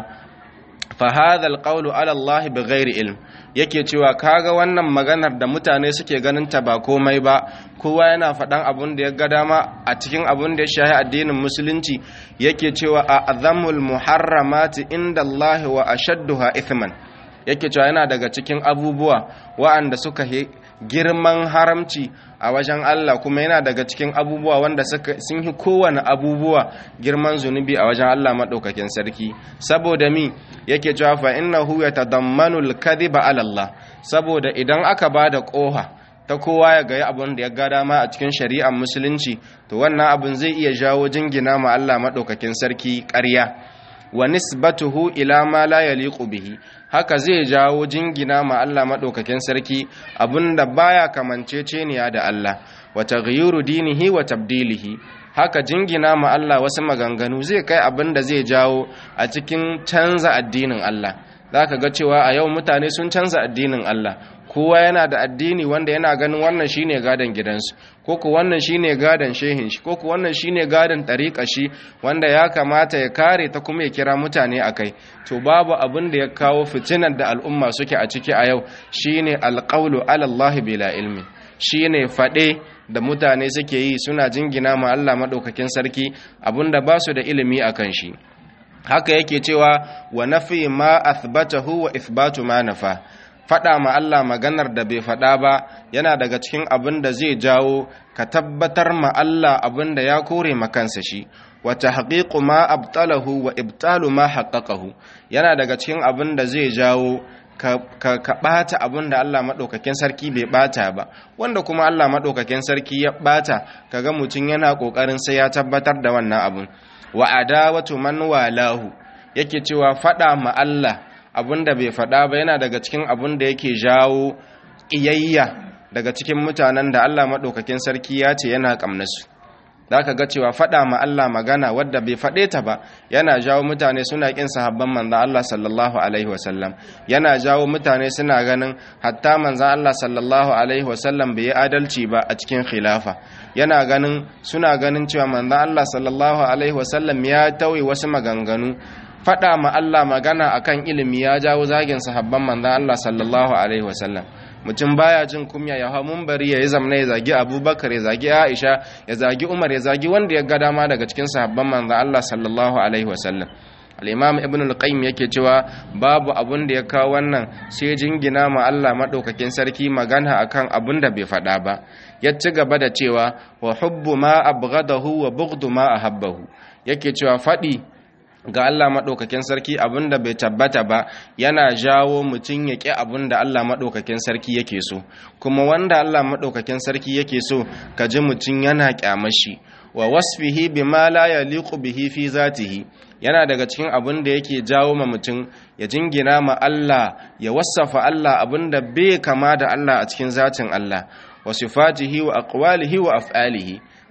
fahadha alqawlu ala Allah bighairi ilm yake cewa kaga wannan maganar da mutane suke ganin ta ba komai ba kowa yana faɗan abun da ya ga dama a cikin abun da ya shahi addinin musulunci yake cewa a azamul muharramati inda Allah wa ashadduha ithman yake cewa yana daga cikin abubuwa wa'anda suka girman haramci a wajen Allah kuma yana daga cikin abubuwa wanda sun yi kowane abubuwa girman zunubi a wajen Allah maɗaukakin sarki saboda mi yake cewa fa innahu yatadammanu al-kadhiba ala Allah saboda idan aka bada koha ta kowa ya ga abin da ya ga dama a cikin shari'ar musulunci to wannan abin zai iya jawo jingina ma Allah maɗaukakin sarki ƙarya wa nisbatuhu ila ma la yaliqu bihi haka zai jawo jingina ma Allah madaukakin sarki abinda baya kamanceceniya da Allah wa taghyuru dinihi wa tabdilihi haka jingina ma Allah wasu maganganu zai kai abinda zai jawo a cikin canza addinin Allah zaka ga cewa a yau mutane sun canza addinin Allah kowa yana da addini wanda yana ganin wannan shine gadon gidansu ko ku wannan shine gadon shehin shi ko ku wannan shine gadon tariƙa shi wanda ya kamata ya kare ta kuma ya kira mutane akai to babu abin da ya kawo fitinar da al'umma suke a ciki a yau shine alqawlu ala Allah bila ilmi shine fade da mutane suke yi suna jingina ma Allah madaukakin sarki abinda ba su da ilimi akan shi haka yake cewa wa nafi ma athbatahu wa ithbatu ma nafa faɗa ma Allah maganar da bai faɗa ba yana daga cikin abin da zai jawo ka tabbatar ma Allah abin da ya kore makansa shi wa tahqiqu ma abtalahu wa ibtalu ma haqqaqahu yana daga cikin abin da zai jawo ka ka bata abin da Allah madaukakin sarki bai bata ba wanda kuma Allah madaukakin sarki ya bata kaga mutum yana kokarin sai ya tabbatar da wannan abin wa adawatu man walahu yake cewa faɗa ma Allah abin da bai faɗa ba yana daga cikin abin da yake jawo ƙiyayya daga cikin mutanen da Allah maɗaukakin sarki ya ce yana ƙamnasu za ka ga cewa faɗa ma Allah magana wadda bai faɗe ta ba yana jawo mutane suna ƙin sahabban manzan Allah sallallahu alaihi wasallam yana jawo mutane suna ganin hatta manzan Allah sallallahu alaihi wasallam bai yi adalci ba a cikin khilafa yana ganin suna ganin cewa manzan Allah sallallahu alaihi wasallam ya tauye wasu maganganu faɗa ma Allah magana akan ilimi ya jawo zagin sahabban manzan Allah sallallahu alaihi wasallam mutum baya jin kumya ya hau bari ya yi zamna ya zagi abubakar ya zagi aisha ya zagi umar ya zagi wanda ya ga dama daga cikin sahabban manzan Allah sallallahu alaihi wasallam al-imam ibn al-qayyim yake cewa babu abun da ya kawo wannan sai jingina ma Allah madaukakin sarki magana akan abun da bai faɗa ba ya ci gaba da cewa wa hubbu ma abghadahu wa bughdu ma ahabbahu yake cewa faɗi ga Allah maɗaukakin sarki abinda bai tabbata ba yana jawo mutum ya ƙi abinda Allah maɗaukakin sarki yake so kuma wanda Allah maɗaukakin sarki yake so ka ji mutum yana ƙyamashi wa wasfihi bima la yaliqu bihi fi zatihi yana daga cikin abin da yake jawo ma mutum ya jingina ma Allah ya wasafa Allah abinda bai kama da Allah a cikin zatin Allah wa sifatihi wa aqwalihi wa af'alihi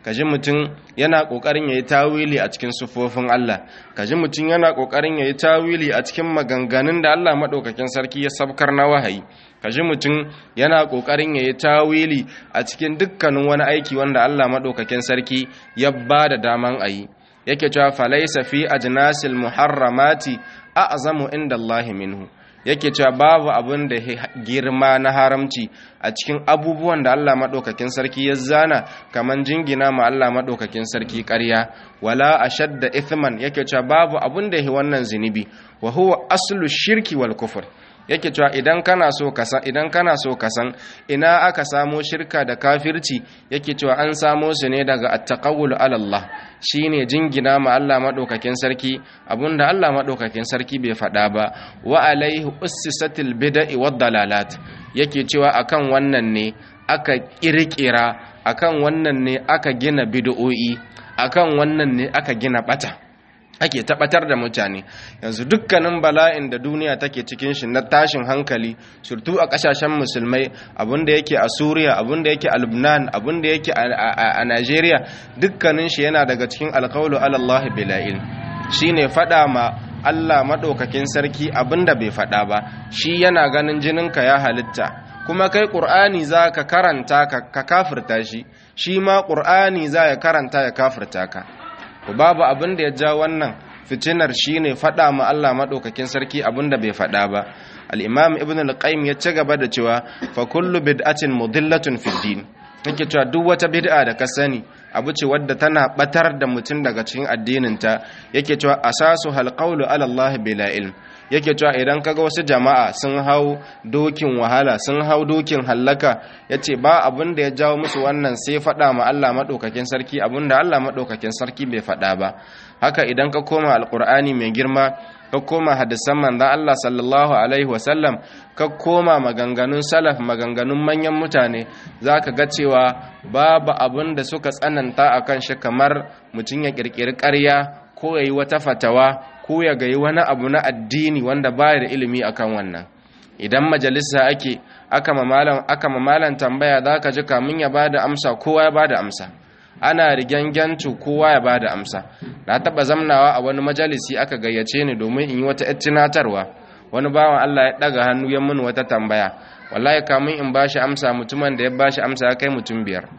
kaji mutum yana kokarin yayi tawili a cikin sufofin Allah kaji mutum yana kokarin yayi tawili a cikin maganganun da Allah madaukakin sarki ya sabkar na wahayi kaji mutum yana kokarin yayi tawili a cikin dukkanin wani aiki wanda Allah madaukakin sarki ya bada daman ayi yake cewa falaysa fi ajnasil muharramati a'zamu inda Allah minhu yake cewa babu abin da girma na haramci a cikin abubuwan da Allah maɗaukakin sarki ya zana kaman jingina ma Allah maɗaukakin sarki ƙarya wala ashadda ithman yake cewa babu abin da yi wannan zunubi wa huwa aslu shirki wal kufur yake cewa idan kana so ka san idan kana so ka san ina aka samo shirka da kafirci yake cewa an samo su ne daga at-taqawul ala Allah shine jingina ma Allah madaukakin sarki abinda Allah madaukakin sarki bai faɗa ba wa alaihi ussisatil bid'i wad dalalat yake cewa akan wannan ne aka kirkira akan wannan ne aka gina bid'o'i akan wannan ne aka gina bata ake tabbatar da mutane yanzu dukkanin bala'in da duniya take cikin shi na tashin hankali surtu a kasashen musulmai abinda yake a suriya abinda yake a lubnan abinda yake a nigeria dukkanin shi yana daga cikin alkawulu alallah bila'il shine fada ma allah maɗaukakin sarki abinda bai fada ba shi yana ganin jininka ya halitta kuma kai ƙur'ani za ka karanta ka kafirta shi shi ma ƙur'ani za ya karanta ya kafirta ka to babu abin da ya ja wannan fitinar shine faɗa ma Allah maɗaukakin sarki abin da bai faɗa ba al-imam ibn al-qayyim ya ci gaba da cewa fa kullu bid'atin mudillatun fid din yake cewa duk wata bid'a da ka sani abu ce wadda tana batar da mutum daga cikin addinin ta yake cewa asasu hal qawlu ala Allah bila ilm yake cewa idan kaga wasu jama'a sun hau dokin wahala sun hau dokin hallaka yace ba abin da ya jawo musu wannan sai faɗa ma Allah madaukakin sarki abin da Allah madaukakin sarki bai faɗa ba haka idan ka koma alqur'ani mai girma ka koma hadisan manzon Allah sallallahu alaihi wasallam ka koma maganganun salaf maganganun manyan mutane zaka ga cewa babu abin da suka tsananta akan shi kamar mutum ya kirkiri ƙarya ko yayi wata fatawa ko ya gayi wani abu na addini wanda baya da ilimi akan wannan idan majalisa ake aka mamalan aka mamalan tambaya zaka ji kamun ya bada amsa kowa ya bada amsa ana rigyangantu kowa ya bada amsa na taba zamnawa a wani majalisi aka gayyace ni domin in yi wata tunatarwa wani bawan Allah ya daga hannu ya mun wata tambaya wallahi kamun in bashi amsa mutumin da ya bashi amsa ya kai mutum biyar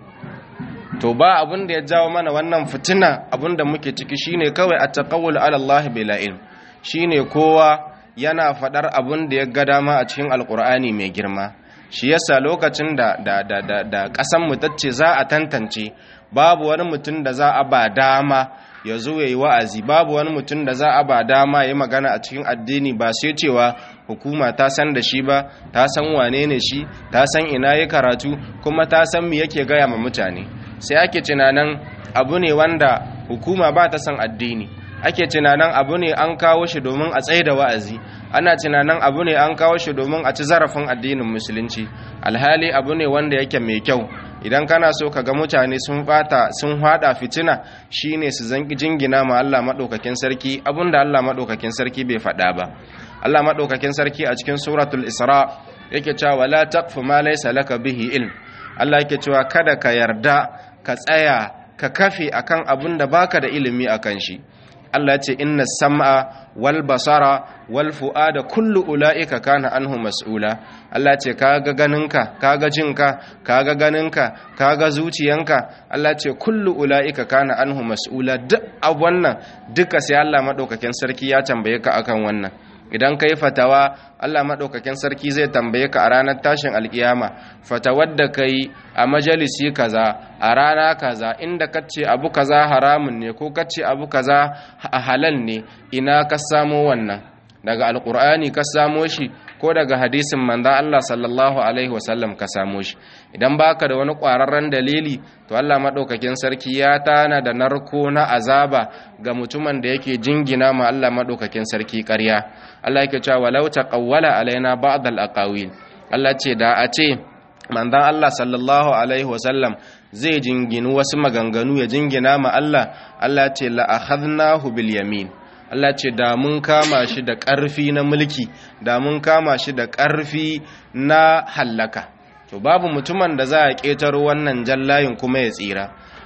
to ba abin da ya jawo mana wannan fitina abin da muke ciki shine kawai a taqawul ala Allah bila ilm shine kowa yana fadar abin da ya ga dama a cikin alqur'ani mai girma shi yasa lokacin da da da da, da kasan mu tace za a tantance babu wani mutum da za a ba dama ya zo yayi wa'azi babu wani mutum da za a ba dama yayi magana a cikin addini ba sai cewa hukuma ta san da shi ba ta san wane ne shi ta san ina ya karatu kuma ta san me yake gaya ma mutane sai ake tunanin abu ne wanda hukuma ba ta son addini ake tunanin abu ne an kawo shi domin a tsaye da wa'azi ana tunanin abu ne an kawo shi domin a ci zarafin addinin musulunci alhali abu ne wanda yake mai kyau idan kana so ka ga mutane sun bata sun hada fitina shine su zanki jingina ma Allah madaukakin sarki abinda Allah madaukakin sarki bai faɗa ba Allah madaukakin sarki a cikin suratul isra yake cewa la taqfu ma laysa laka bihi ilm Allah yake cewa kada ka yarda ka tsaya ka kafe akan abin da baka da ilimi akan shi Allah ya ce inna sam'a wal basara wal fu'ada kullu ula'ika kana anhu mas'ula Allah ya ce kaga ganinka kaga jinka kaga ganinka kaga zuciyanka Allah ya ce kullu ula'ika kana anhu mas'ula duk a wannan duka sai Allah madaukakin sarki ya tambaye ka akan wannan idan ka yi fatawa Allah maɗaukakin sarki zai tambaye ka a ranar tashin alkiyama fatawar da ka yi a majalisi kaza a rana kaza inda ka ce abu kaza haramun ne ko ka ce abu kaza a halal ne ina ka samo wannan daga alkur'ani ka samo shi ko daga hadisin manzan Allah sallallahu alaihi wasallam ka samo shi idan baka da wani ƙwararren dalili to Allah maɗaukakin sarki ya tana da narko na azaba ga mutumin da yake jingina ma Allah maɗaukakin sarki ƙarya Allah yake cewa walau taqawwala alaina ba'd al-aqawil Allah ce da a ce manzan Allah sallallahu alaihi wasallam zai jinginu wasu maganganu ya jingina ma Allah Allah ce la akhadnahu bil yamin Allah ce da mun kama shi da ƙarfi na mulki da mun kama shi da ƙarfi na hallaka to babu mutumin da za a ƙetaro wannan jallayin kuma ya tsira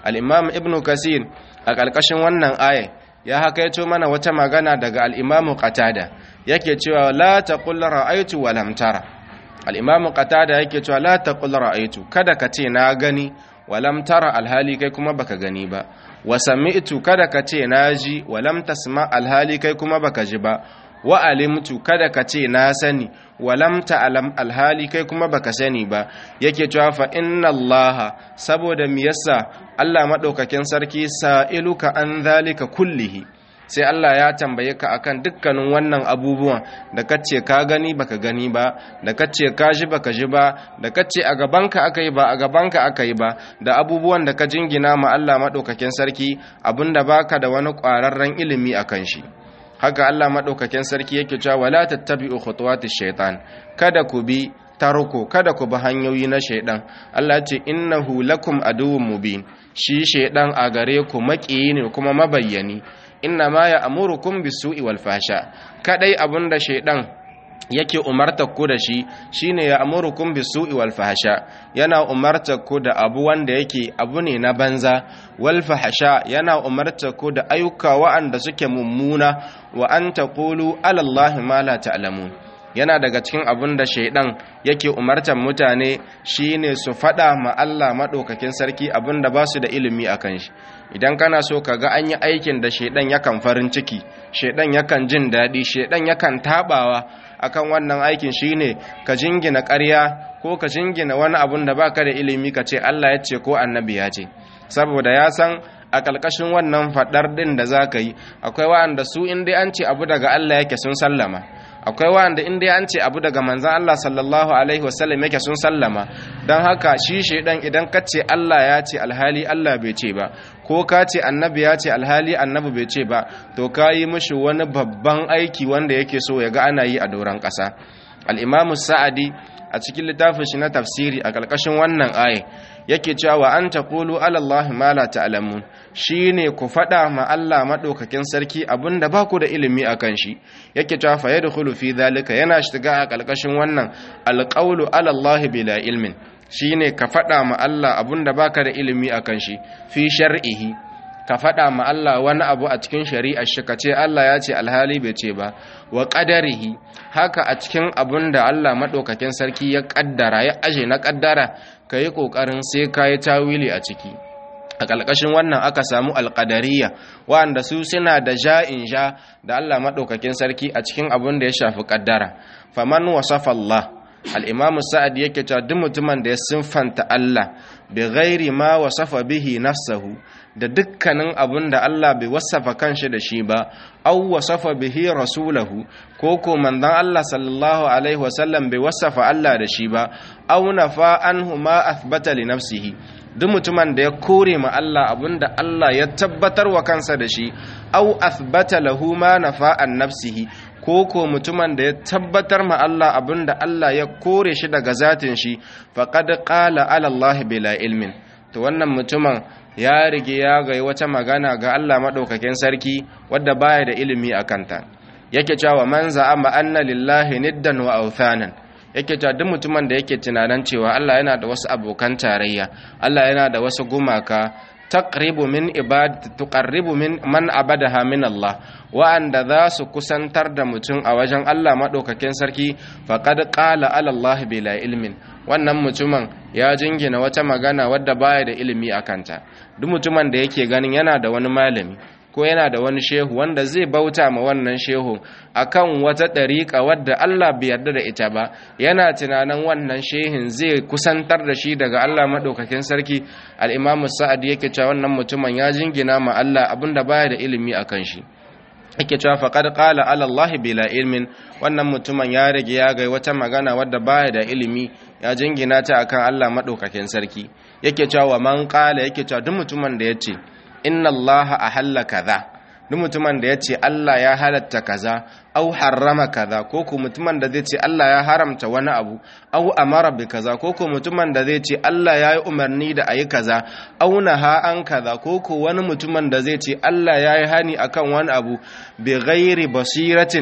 al-imam ibnu kasir a ƙarƙashin wannan aya ya hakaito mana wata magana daga al-imam qatada yake cewa la taqul ra'aytu wa lam tara al-imam qatada yake cewa la taqul ra'aytu kada ka ce na gani wa lam tara alhali kai kuma baka gani ba wa sami'tu kada ka ce na ji wa lam tasma alhali kai kuma baka ji ba wa alimtu kada ka ce na sani wa lam ta'lam alhali kai kuma baka sani ba yake cewa fa inna Allah saboda me yasa Allah madaukakin sarki sa'iluka an zalika kullihi sai Allah ya tambaye ka akan dukkanin wannan abubuwan da kace ka gani baka gani ba da kace ka ji baka ji ba da kace a gabanka aka yi ba a gabanka aka yi ba da abubuwan da ka jingina ma Allah madaukakin sarki abinda baka da wani ƙwararren ilimi akan shi haka Allah maɗaukakin sarki yake cewa wala tattabi'u khutuwati shaitan kada ku bi tarko kada ku bi hanyoyi na shaidan Allah ce innahu lakum aduwwun mubin shi shaidan a gare ku maƙiyi ne kuma mabayyani inna ma ya amurukum bisu'i wal fasha kadai abinda shaidan yake umartar ku da shi shine ya amurukum bisu'i wal fahsha yana umartar ku da abu wanda yake abu ne na banza wal fahsha yana umartar ku da ayyuka wa'anda suke mummuna wa an taqulu ala allahi ma la ta'lamun yana daga cikin abin da shaidan yake umartar mutane shine su fada ma Allah madaukakin sarki abin da ba su da ilimi akan shi idan kana so ka ga an yi aikin da shaidan yakan farin ciki shaidan yakan jin daɗi shaidan yakan tabawa akan wannan aikin shine ka jingina ƙarya ko ka jingina wani abun da baka da ilimi ka ce Allah ya ce ko annabi ya ce saboda ya san a ƙalƙashin wannan faɗar ɗin da za ka yi akwai wa'anda su in dai an ce abu daga Allah yake sun sallama akwai wa'anda in dai an ce abu daga manzan Allah sallallahu alaihi wasallam yake sun sallama don haka shi shaidan idan ka ce Allah ya ce alhali Allah bai ce ba ko ka ce annabi ya ce alhali annabi bai ce ba to ka yi mishi wani babban aiki wanda yake so ya ga ana yi a doron ƙasa al'imamu sa'adi a cikin littafin shi na tafsiri a ƙarƙashin wannan aye yake cewa an ta kulu alallahi ma la ta'lamun shine ku faɗa ma Allah maɗaukakin sarki abinda ba ku da ilimi a kan shi yake cewa fa yadkhulu fi zalika yana shiga a ƙarƙashin wannan alqawlu alallahi bila ilmin shine ka faɗa ma Allah abinda baka da ilimi a kan shi fi shar'ihi ka faɗa ma Allah wani abu a cikin shari'ar shi ka ce Allah ya ce alhali bai ce ba wa ƙadarihi haka a cikin abun da Allah maɗaukakin sarki ya ƙaddara ya aje na ƙaddara ka yi ƙoƙarin sai ka yi tawili a ciki a ƙalƙashin wannan aka samu alƙadariya wanda su suna da ja'in ja da Allah maɗaukakin sarki a cikin abun da ya shafi ƙaddara faman wasafa Allah al'imamu sa'ad yake cewa duk mutumin da ya sinfanta Allah bi ghairi ma wasafa bihi nafsahu da dukkanin abin da Allah bai wasafa kanshi da shi ba au wasafa bihi rasulahu ko ko manzon Allah sallallahu alaihi wasallam bai wasafa Allah da shi ba au nafa anhu ma athbata li nafsihi duk mutumin da ya kore ma Allah abinda Allah ya tabbatar wa kansa da shi au athbata lahu ma nafa an nafsihi ko ko mutumin da ya tabbatar ma Allah abinda Allah ya kore shi daga zatin shi faqad qala ala Allah bila ilmin to wannan mutumin ya rige ya ga wata magana ga Allah madaukakin sarki wadda baya da ilimi a kanta yake cewa man za'ama anna lillahi niddan wa awthanan yake cewa duk mutumin da yake tunanin cewa Allah yana da wasu abokan tarayya Allah yana da wasu gumaka taqribu min ibad tuqarribu min man abadaha min Allah wa'anda za su kusantar da mutum a wajen Allah madaukakin sarki faqad qala ala Allah bila ilmin wannan mutumin ya jingina wata magana wadda baya da ilimi a kanta duk mutumin da yake ganin yana da wani malami ko yana da wani shehu wanda zai bauta ma wannan shehu akan wata ɗariƙa wadda Allah bai yarda da ita ba yana tunanin wannan shehin zai kusantar da shi daga Allah maɗaukakin sarki al'imamu sa'ad yake cewa wannan mutumin ya jingina ma Allah abinda baya da ilimi a kan shi yake cewa faqad qala ala Allah bila ilmin wannan mutumin ya rage ya ga wata magana wadda baya da ilimi ya jingina ta akan Allah maɗaukakin sarki yake cewa man qala yake cewa duk mutumin da yace inna Allah ahalla kaza duk mutumin da yace Allah ya halatta kaza au harrama kaza ko ko mutumin da zai ce Allah ya haramta wani abu au amara bi kaza ko ko mutumin da zai ce Allah ya yi umarni da ayi kaza au naha an kaza ko ko wani mutumin da zai ce Allah ya yi hani akan wani abu bi ghairi basiratin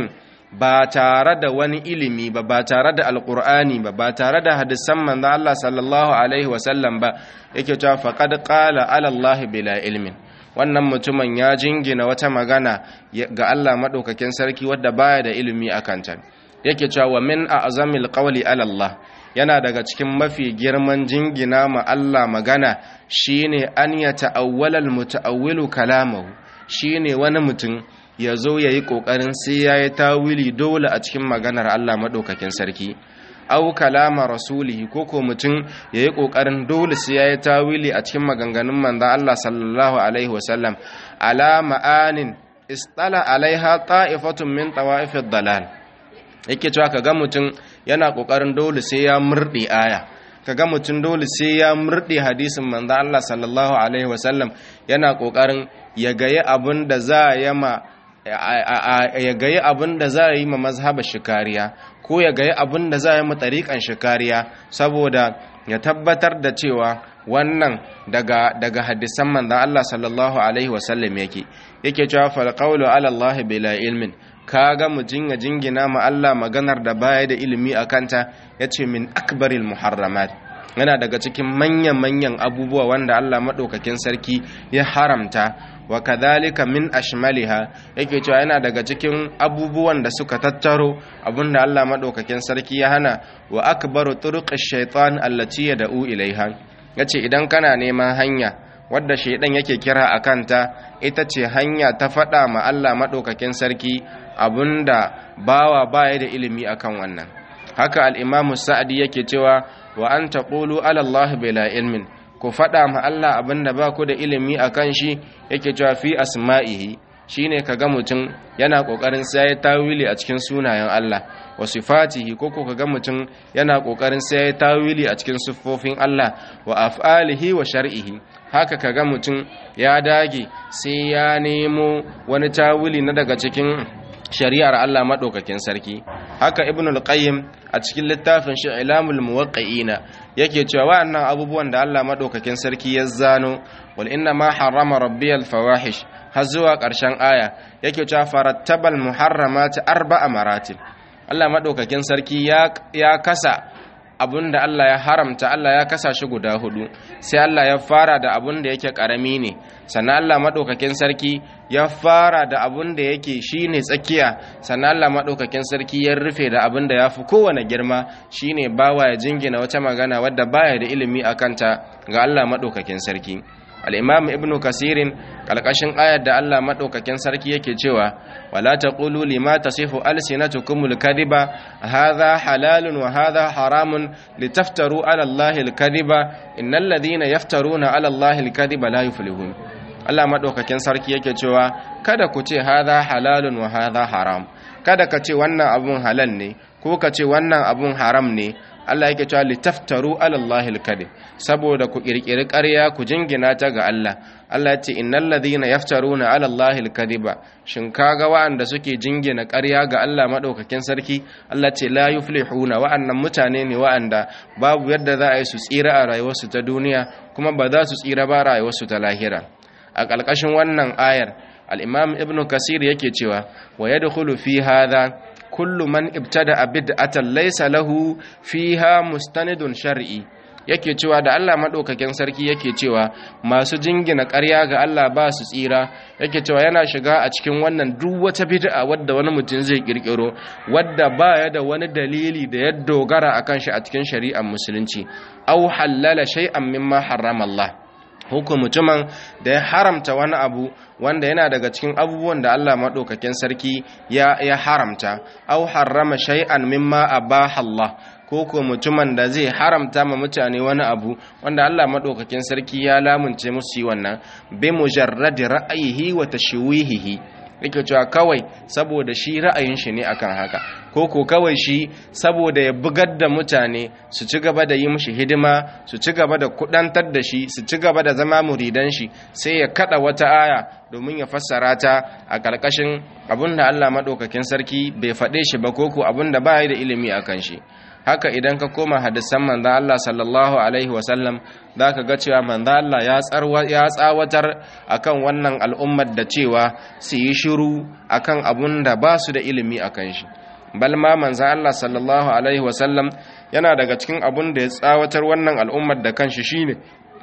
ba tare da wani ilimi ba ba tare da alqur'ani ba ba tare da hadisan manzo Allah sallallahu alaihi wasallam ba yake cewa faqad qala ala Allah bila ilmin wannan mutumin ya jingina wata magana ga Allah madaukakin sarki wadda baya da ilimi akan ta yake cewa wa min a'zamil qawli ala Allah yana daga cikin mafi girman jingina ma Allah magana shine an ya ta'awwala al-muta'awwilu kalamahu shine wani mutum ya zo ya yi ƙoƙarin sai ya yi tawili dole a cikin maganar Allah maɗaukakin sarki au kalama rasulihi ko ko mutum ya yi ƙoƙarin dole sai ya yi tawili a cikin maganganun manzan Allah sallallahu alaihi wasallam ala ma'anin istala alaiha ta'ifatun min tawa'ifid dalal yake cewa kaga mutum yana ƙoƙarin dole sai ya murɗe aya kaga mutum dole sai ya murɗe hadisin manzan Allah sallallahu alaihi wasallam yana ƙoƙarin ya gayi abin da za a yama ya gayi abin da za a yi ma mazhabar shikariya ko ya gayi abin da za a yi ma tariƙan shikariya saboda ya tabbatar da cewa wannan daga daga hadisan manzon Allah sallallahu alaihi wasallam yake yake cewa fal qawlu ala Allah bila ilmin kaga mutun ya jingina ma Allah maganar da baya da ilimi akanta yace min akbaril muharramat yana daga cikin manyan-manyan abubuwa wanda Allah maɗaukakin sarki ya haramta wa kadhalika min ashmaliha yake cewa yana daga cikin abubuwan da suka tattaro abinda Allah maɗaukakin sarki ya hana wa akbaru turuqish shaitan allati yad'u ilaiha yace idan kana neman hanya wadda shaidan yake kira a kanta ita ce hanya ta faɗa ma Allah maɗaukakin sarki abinda bawa baya da ilimi akan wannan haka al-imamu sa'adi yake cewa wa an taqulu ala Allah bila ilmin ku faɗa ma Allah abinda ba ku da ilimi akan shi yake cewa fi asma'ihi shine kaga mutum yana kokarin sai tawili a cikin sunayen Allah wa sifatihi ko ko kaga mutum yana kokarin sai tawili a cikin siffofin Allah wa af'alihi wa shar'ihi haka kaga mutum ya dage sai ya nemo wani tawili na daga cikin shari'ar Allah maɗaukakin sarki haka ibnul qayyim a cikin littafin shi ilamul muwaqqi'ina yake cewa wa'annan abubuwan da Allah maɗaukakin sarki ya zano wal inna ma harrama rabbiyal fawahish har zuwa ƙarshen aya yake cewa farattabal muharramati arba'a maratib Allah maɗaukakin sarki ya ya kasa abun da Allah ya haramta Allah ya kasa shi guda hudu sai Allah ya fara da abun da yake karami ne sannan Allah madaukakin sarki ya fara da abun da yake shine tsakiya sannan Allah madaukakin sarki ya rufe da abun da yafi kowane girma shine bawa ya jingina wata magana wadda baya da ilimi akanta ga Allah madaukakin sarki al-imam ibnu kasirin kalkashin ayar da Allah madaukakin sarki yake cewa wala taqulu lima tasifu alsinatukumul kadhiba hadha halalun wa hadha haramun litaftaru ala allahi alkadhiba innal ladhina yaftaruna ala allahi alkadhiba la yuflihun Allah madaukakin sarki yake cewa kada ku ce hadha halalun wa hadha haram kada ka ce wannan abun halal ne ko ka ce wannan abun haram ne Allah yake cewa litaftaru ala Allahil kadhib saboda ku kirkiri ƙarya ku jingina ta ga Allah Allah ya ce innal ladhina yaftaruna ala Allahil kadhiba shin kaga wa'anda suke jingina ƙarya ga Allah madaukakin sarki Allah ce la yuflihuna wa'annan mutane ne wa'anda babu yadda za a yi su tsira a rayuwarsu ta duniya kuma ba za su tsira ba rayuwarsu ta lahira a ƙarƙashin wannan ayar al-imam ibnu kasir yake cewa wa yadkhulu fi hadha kullu man ibtada bid'atan laysa lahu fiha mustanidun shar'i yake cewa da Allah madaukakin sarki yake cewa masu jingina ƙarya ga Allah ba su tsira yake cewa yana shiga a cikin wannan duk wata bid'a wadda wani mutum zai kirkiro wadda baya da wani dalili da ya dogara akan shi a cikin shari'ar musulunci aw halala shay'an mimma harrama Allah hukum mutumin da ya haramta wani abu wanda yana daga cikin abubuwan da Allah maɗaukakin sarki ya, ya haramta au harrama shay'an mimma abaha Allah ko ko mutumin da zai haramta ma mutane wani abu wanda Allah maɗaukakin sarki ya lamunce musu yi wannan bi mujarradi ra'ayihi wa tashwihihi yake cewa kawai saboda shi ra'ayin shi ne akan haka ko ko kawai shi saboda ya bugar da mutane su ci gaba da yi mishi hidima su ci gaba da kudantar da shi su ci gaba da zama muridan shi sai ya kada wata aya domin ya fassara ta a ƙarƙashin abin da Allah maɗaukakin sarki bai faɗe shi ba ko ko abin da ba da ilimi a kan shi haka idan ka koma hadisan manzan Allah sallallahu alaihi wasallam za ka ga cewa manzan Allah ya tsawatar akan wannan al'ummar da cewa su yi shiru akan abun da ba su da ilimi a kan shi balma manzan Allah sallallahu alaihi wasallam yana daga cikin abun da ya tsawatar wannan al'ummar da kanshi shine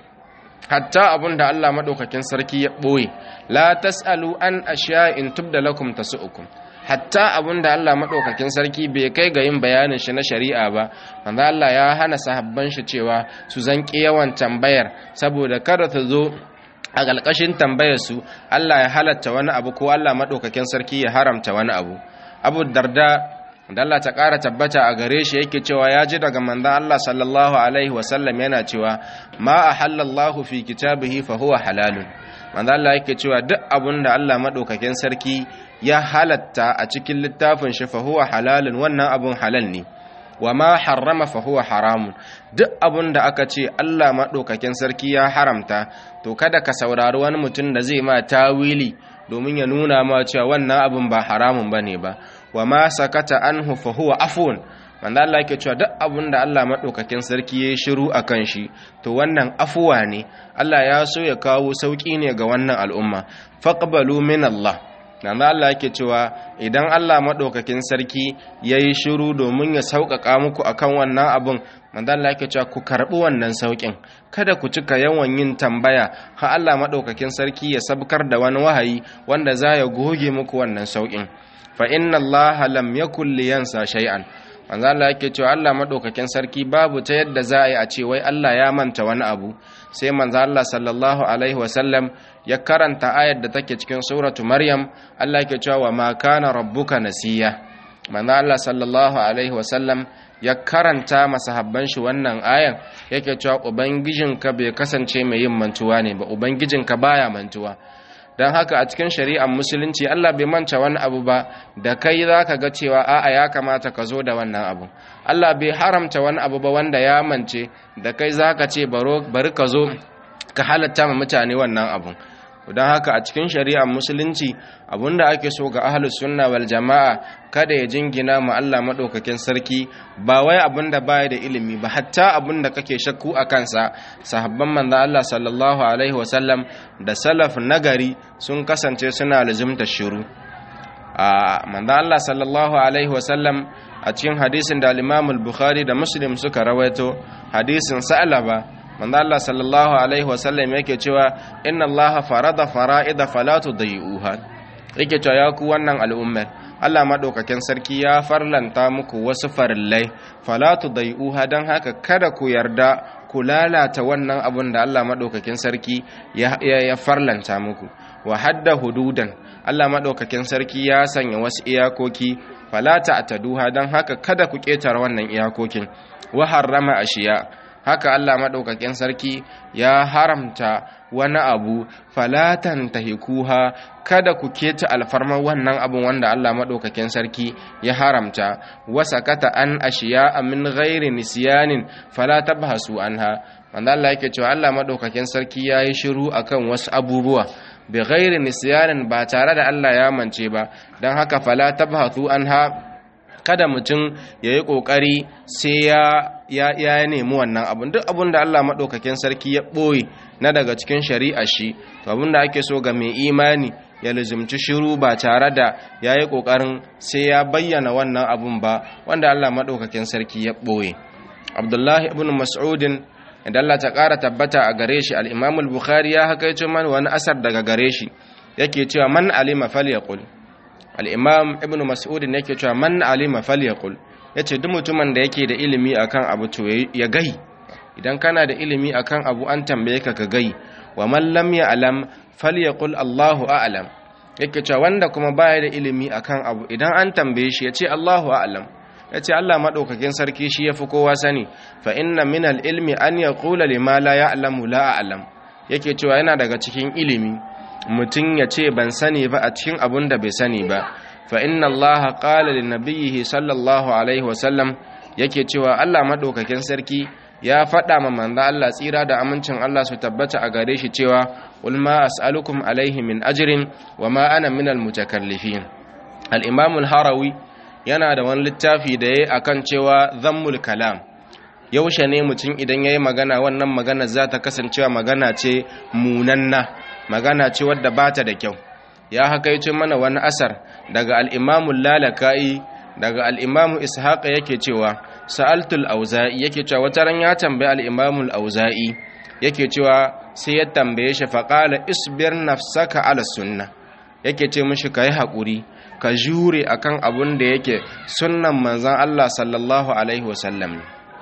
hatta abun da Allah maɗaukakin sarki ya ɓoye la tas'alu an in tubda lakum tasu'ukum hatta abun da Allah maɗaukakin sarki bai kai ga yin bayanin shi na shari'a ba manzo Allah ya hana sahabban shi cewa su zanki yawan tambayar saboda kada ta zo a ƙalƙashin tambayar su Allah ya halatta wani abu ko Allah maɗaukakin sarki ya haramta wani abu Abu Darda da Allah ta ƙara tabbata a gare shi yake cewa ya ji daga manzan Allah sallallahu alaihi wasallam yana cewa ma a halallahu fi kitabihi fa huwa halalun manzan Allah yake cewa duk abun da Allah maɗaukakin sarki ya halatta a cikin littafin shi fa huwa halalun wannan abun halal ne wa ma harrama fa huwa haramun duk abun da aka ce Allah maɗaukakin sarki ya haramta to kada ka saurari wani mutum da zai ma tawili domin ya nuna ma cewa wannan abun ba haramun bane ba wa ma sakata anhu fa huwa afun wanda Allah yake cewa duk abun da Allah madaukakin sarki yayi shiru akan shi to wannan afuwa ne Allah ya so ya kawo sauki ne ga wannan al'umma faqbalu min Allah dan Allah yake cewa idan Allah madaukakin sarki yayi shiru domin ya sauƙaƙa muku akan wannan abun manzo Allah yake cewa ku karbi wannan saukin kada ku cika yawan yin tambaya ha Allah madaukakin sarki ya sabkar da wani wahayi wanda za ya goge muku wannan saukin fa inna allaha lam yakul liyansa shay'an manzo Allah yake cewa Allah madaukakin sarki babu ta yadda za a yi a ce wai Allah ya manta wani abu sai manzo Allah sallallahu alaihi wasallam ya karanta ayar da take cikin suratu maryam Allah yake cewa wa ma kana rabbuka nasiya manzo Allah sallallahu alaihi wasallam ya karanta masahabban shi wannan ayan yake cewa ubangijinka bai kasance mai yin mantuwa ne ba ubangijinka baya mantuwa don haka a cikin shari'ar musulunci Allah bai manta wani abu ba da kai za ka ga cewa a'a ya kamata ka zo da wannan abu Allah bai haramta wani abu ba wanda ya mance da kai za ka ce bari ka zo ka halatta ma mutane wannan abun don haka a cikin shari'ar musulunci abinda ake so ga ahlus sunna wal jama'a kada ya jingina ma Allah madaukakin sarki ba wai abinda baya da ilimi ba hatta abinda kake shakku a kansa sahabban manzo Allah sallallahu alaihi wasallam da salaf nagari sun kasance suna lazimta shiru a manzo Allah sallallahu alaihi wasallam a cikin hadisin da al-Imam al-Bukhari da Muslim suka rawaito hadisin Sa'laba manzo Allah sallallahu alaihi wasallam yake cewa inna Allah farada fara'ida fala tudayuha yake cewa ya ku wannan al'ummar Allah madaukakin sarki ya farlanta muku wasu farillai fala tudayuha dan haka kada ku yarda ku lalata wannan abun da Allah madaukakin sarki ya, ya, farlanta muku wa hadda hududan Allah madaukakin sarki ya sanya wasu iyakoki fala ta'taduha dan haka kada ku ketare wannan iyakokin wa harrama ashiya haka Allah maɗaukakin sarki ya haramta wani abu falatan tahikuha kada ku keta alfarmar wannan abun wanda Allah maɗaukakin sarki ya haramta wasakata an ashiya min ghairi nisyanin fala tabhasu anha wanda Allah yake cewa Allah maɗaukakin sarki yayi shiru akan wasu abubuwa bi ghairi nisyanin ba tare da Allah ya mance ba dan haka fala tabhasu anha kada mutum ya yi ƙoƙari sai ya ya nemi wannan abun duk abun da Allah maɗaukakin sarki ya ɓoye na daga cikin shari'a shi to abun da ake so ga mai imani ya lizimci shiru ba tare da ya yi ƙoƙarin sai ya bayyana wannan abun ba wanda Allah maɗaukakin sarki ya ɓoye abdullahi ibn mas'udin idan Allah ta ƙara tabbata a gare shi al-imam al-bukhari ya hakaito man wani asar daga gare shi yake cewa man alima falyaqul al'imam ibn mas'udin yake cewa man alima falyaqul ya ce duk mutumin da yake da ilimi akan abu to ya gai idan kana da ilimi akan abu an tambaye ka ka gai wa man lam ya'lam falyaqul Allahu a'lam yake cewa wanda kuma baya da ilimi akan abu idan an tambaye shi ya ce Allahu a'lam ya ce Allah maɗaukakin sarki shi ya fi kowa sani fa inna min ilmi an yaqula lima la ya'lamu la a'lam yake cewa yana daga cikin ilimi mutum ya ce ban sani ba a cikin abun da bai sani ba fa inna Allah qala lin nabiyhi sallallahu alaihi wasallam yake cewa Allah madaukakin sarki ya faɗa ma manzo Allah tsira da amincin Allah su tabbata a gare shi cewa qul ma as'alukum alaihi min ajrin wa ma ana minal mutakallifin al-imam al-harawi yana da wani littafi da yayi akan cewa zammul kalam yaushe ne mutum idan yayi magana wannan magana za ta kasancewa magana ce munanna magana ce wadda bata da kyau ya hakaice mana wani asar daga al-imam lalaka'i daga al-imam ishaq yake cewa sa'altul auza'i yake cewa wata ran ya tambaye al-imam al-auza'i yake cewa sai ya tambaye shi faqala isbir nafsaka ala sunna yake ce mishi kai hakuri ka jure akan abun da yake sunnan manzon Allah sallallahu alaihi wasallam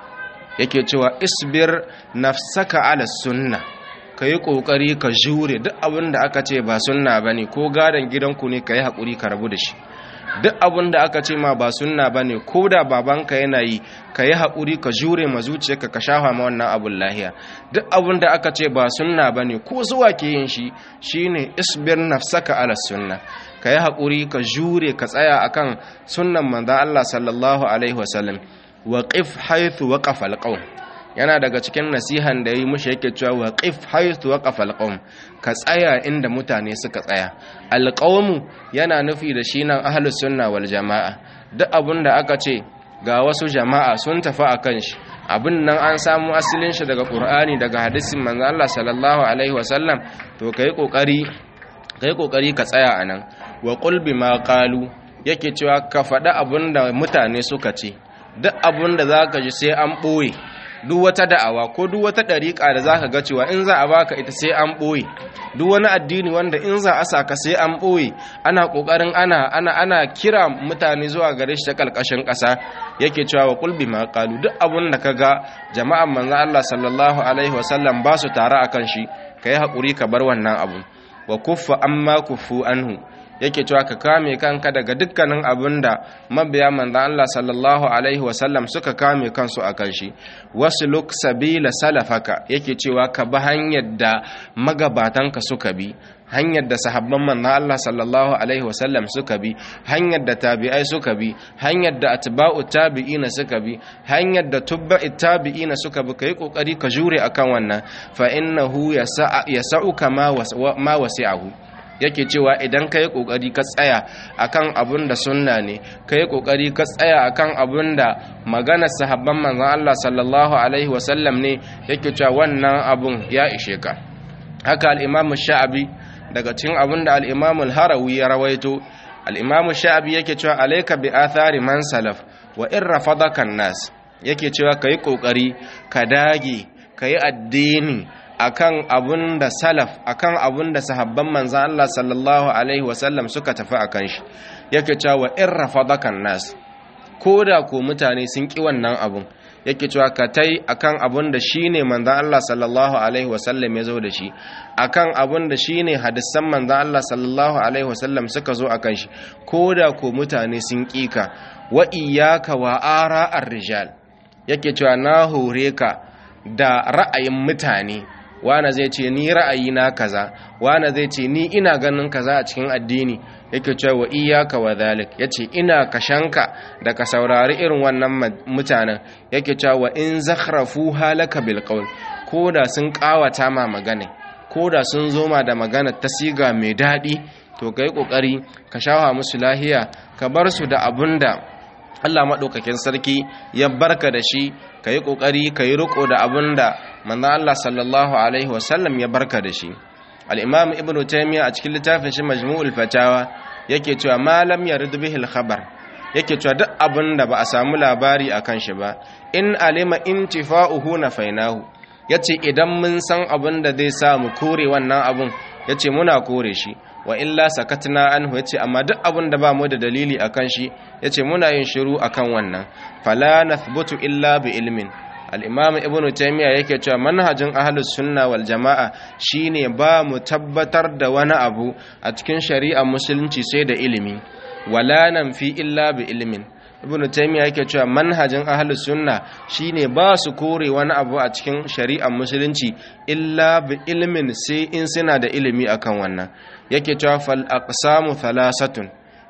yake cewa isbir nafsaka ala sunna ka yi ƙoƙari ka jure duk abin da aka ce ba sunna ba ne ko gadon gidanku ne ka yi haƙuri ka rabu da shi duk abin da aka ce ma ba sunna ba ne ko da babanka yana yi ka yi haƙuri ka jure ma zuciyarka ka shafa ma wannan abin lahiya duk abin da aka ce ba sunna ba ne ko zuwa ke yin shi shine isbir nafsaka ala sunna ka yi haƙuri ka jure ka tsaya akan sunnan manzon Allah sallallahu alaihi wasallam waqif haythu waqafa alqawm yana daga cikin nasihan da yi mushi yake cewa waqif haythu waqafa alqawm ka tsaya inda mutane suka tsaya alqawmu yana nufi da shi nan ahlus sunna wal jamaa duk abun da aka ce ga wasu jama'a sun tafi akan shi abin nan an samu asalin shi daga qur'ani daga hadisin manzo Allah sallallahu alaihi wasallam to kai kokari kai kokari ka tsaya anan wa qul bima qalu yake cewa ka faɗi abin da mutane suka ce duk abin da zaka ji sai an ɓoye duk wata da'awa ko duk wata ɗariƙa da zaka ga cewa in za a baka ita sai an ɓoye duk wani addini wanda in za a saka sai an ɓoye ana ƙoƙarin ana ana ana kira mutane zuwa gare shi ta ƙarƙashin ƙasa yake cewa wa kulbi ma qalu duk abun da kaga jama'an manzon Allah sallallahu alaihi wasallam ba su tare akan shi kai haƙuri ka bar wannan abu wa kuffa amma kuffu anhu yake cewa ka kame kanka daga dukkanin abin da mabiya manzan Allah sallallahu alaihi wasallam suka kame kansu a kan shi wasu luk sabila salafaka yake cewa ka bi hanyar da magabatanka suka bi hanyar da sahabban manzan Allah sallallahu alaihi wasallam suka bi hanyar da tabi'ai suka bi hanyar da atba'u tabi'ina suka bi hanyar da tubba'i tabi'ina suka bi kai kokari ka jure akan wannan fa innahu yasa'uka ma wasi'ahu yake cewa idan ka yi ƙoƙari ka tsaya akan abun da sunna ne ka yi ƙoƙari ka tsaya akan abun da maganar sahabban manzan Allah sallallahu alaihi wasallam ne yake cewa wannan abun ya ishe ka haka al'imamu sha'abi daga cikin abun da al'imamu harawi ya rawaito al'imamu sha'abi yake cewa alaika bi athari man salaf wa in rafadaka nas yake cewa ka yi ƙoƙari ka dage ka yi addini akan abun da salaf akan abun da sahabban manzan Allah sallallahu alaihi wasallam suka tafi akan shi yake cewa in rafadakan nas ko da ko mutane sun ki wannan abun yake cewa ka tai akan abun da shine manzan Allah sallallahu alaihi wasallam ya zo da shi akan abun da shine hadisan manzan Allah sallallahu alaihi wasallam suka zo akan shi ko da ko mutane sun ki ka wa iyyaka wa ara ar-rijal yake cewa na hore ka da ra'ayin mutane wane zai ce ni ra'ayina kaza wane zai ce ni ina ganin kaza a cikin addini yake cewa wa iyyaka wa dhalik yace ina kashanka da ka saurari irin wannan mutanen yake cewa wa in zakhrafu halaka bil qawl koda sun kawata ma magana koda sun zo ma da magana ta siga mai dadi to kai kokari ka shawa musu lahiya ka bar su da abunda Allah maɗaukakin sarki ya barka da shi ka yi ƙoƙari ka yi riƙo da abin da manzan Allah sallallahu Alaihi wasallam ya barka da shi al'imam ibn taimiyya a cikin littafin shi majmu'ul fatawa yake cewa malam ya bihil khabar yake cewa duk abin da ba a samu labari a kan shi ba in alima intifa'uhu na fainahu ya ce idan mun san abin da zai sa mu kore wannan abin ya ce muna kore shi wa illa sakatna anhu yace amma duk abin da ba mu da dalili akan shi yace muna yin shiru akan wannan fala nathbutu illa bi ilmin al-imam ibnu taymiya yake cewa manhajin ahlus sunna wal jamaa shine ba mu tabbatar da wani abu a cikin shari'ar musulunci sai da ilimi wala nan fi illa bi ilmin ibnu taymiya yake cewa manhajin ahlus sunna shine ba su kore wani abu a cikin shari'ar musulunci illa bi ilmin sai in suna da ilimi akan wannan yake cewa fal aqsamu thalathatun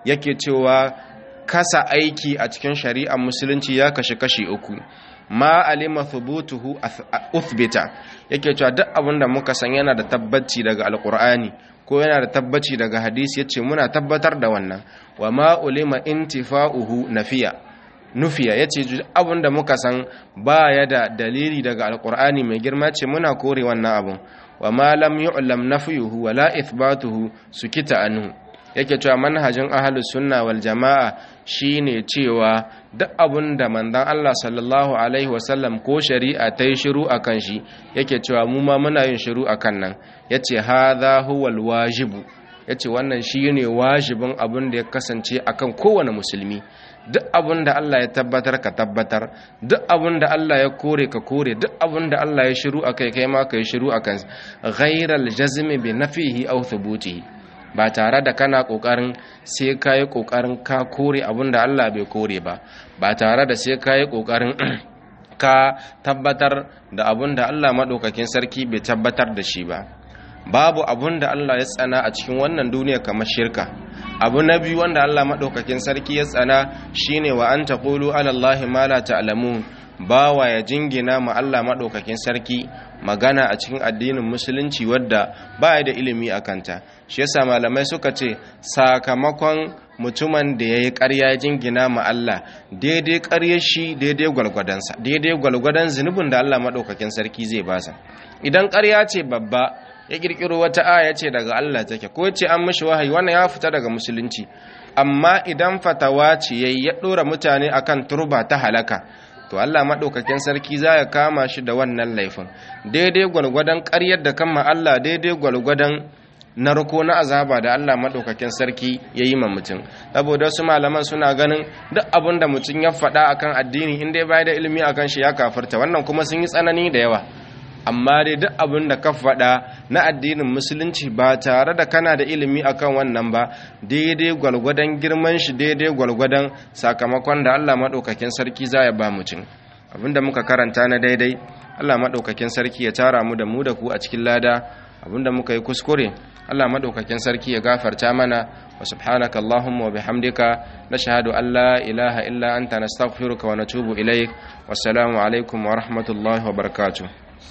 yake cewa kasa aiki a cikin shari'ar musulunci ya kashe kashi uku ma alima thubutuhu uthbita yake cewa duk abin da muka san yana da tabbaci daga alqur'ani ko yana da tabbaci daga hadisi yace muna tabbatar da wannan wa ma ulima intifa'uhu nafiya nufiya yace abin da muka san baya da dalili daga alqur'ani mai girma ce muna kore wannan abun wa ma lam yu'lam nafyuhu wa la ithbatuhu sukita anhu yake cewa manhajin ahlus sunna wal jama'a shine cewa duk abun da manzon Allah sallallahu alaihi wasallam ko shari'a ta yi shiru akan shi yake cewa mu ma muna yin shiru akan nan yace hadha huwal wajibu yace wannan shine wajibin abun da ya kasance akan kowane musulmi duk abun da Allah ya tabbatar ka tabbatar duk abun da Allah ya kore ka kore duk abun da Allah ya shiru akai kai ma kai shiru akan ghairal jazmi bi nafihi aw thubutihi ba tare da kana kokarin sai kai kokarin ka kore abun da Allah bai kore ba ba tare da sai kai kokarin ka tabbatar da abun da Allah madaukakin sarki bai tabbatar da shi ba babu abun da Allah ya tsana a cikin wannan duniya kamar shirka abu na biyu wanda Allah maɗaukakin sarki ya tsana shine wa an taqulu ala Allah ma la ta'lamun bawa ya jingina ma Allah maɗaukakin sarki magana a cikin addinin musulunci wadda ba da ilimi a kanta shi yasa malamai suka ce sakamakon mutumin da ya yi ƙarya jingina ma Allah daidai ƙaryar shi daidai gwalgwadonsa daidai gwalgwadon zunubin da Allah maɗaukakin sarki zai basa idan ƙarya ce babba ya kirkiro wata aya ce daga Allah take ko ce an mishi wahayi wannan ya fita daga musulunci amma idan fatawa ce yayi ya dora mutane akan turba ta halaka to Allah madaukakin sarki za ya kama shi da wannan laifin daidai gwalgwadon ƙaryar da kama Allah daidai gwalgwadon narko na azaba da Allah madaukakin sarki ya yi ma mutum saboda wasu malaman suna ganin duk abin da mutum ya faɗa akan addini in dai bai da ilimi akan shi ya kafirta wannan kuma sun yi tsanani da yawa amma dai duk abin da ka faɗa na addinin musulunci ba tare da kana da ilimi akan wannan ba daidai gwalgwadon girman shi daidai gwalgwadon sakamakon da Allah maɗaukakin sarki za ya ba mutum abinda muka karanta na daidai Allah maɗaukakin sarki ya tara mu da mu da ku a cikin lada abinda muka yi kuskure Allah maɗaukakin sarki ya gafarta mana wa subhanaka Allahumma wa bihamdika nashhadu an la ilaha illa anta nastaghfiruka wa natubu ilaik wassalamu alaikum wa rahmatullahi wa barakatuh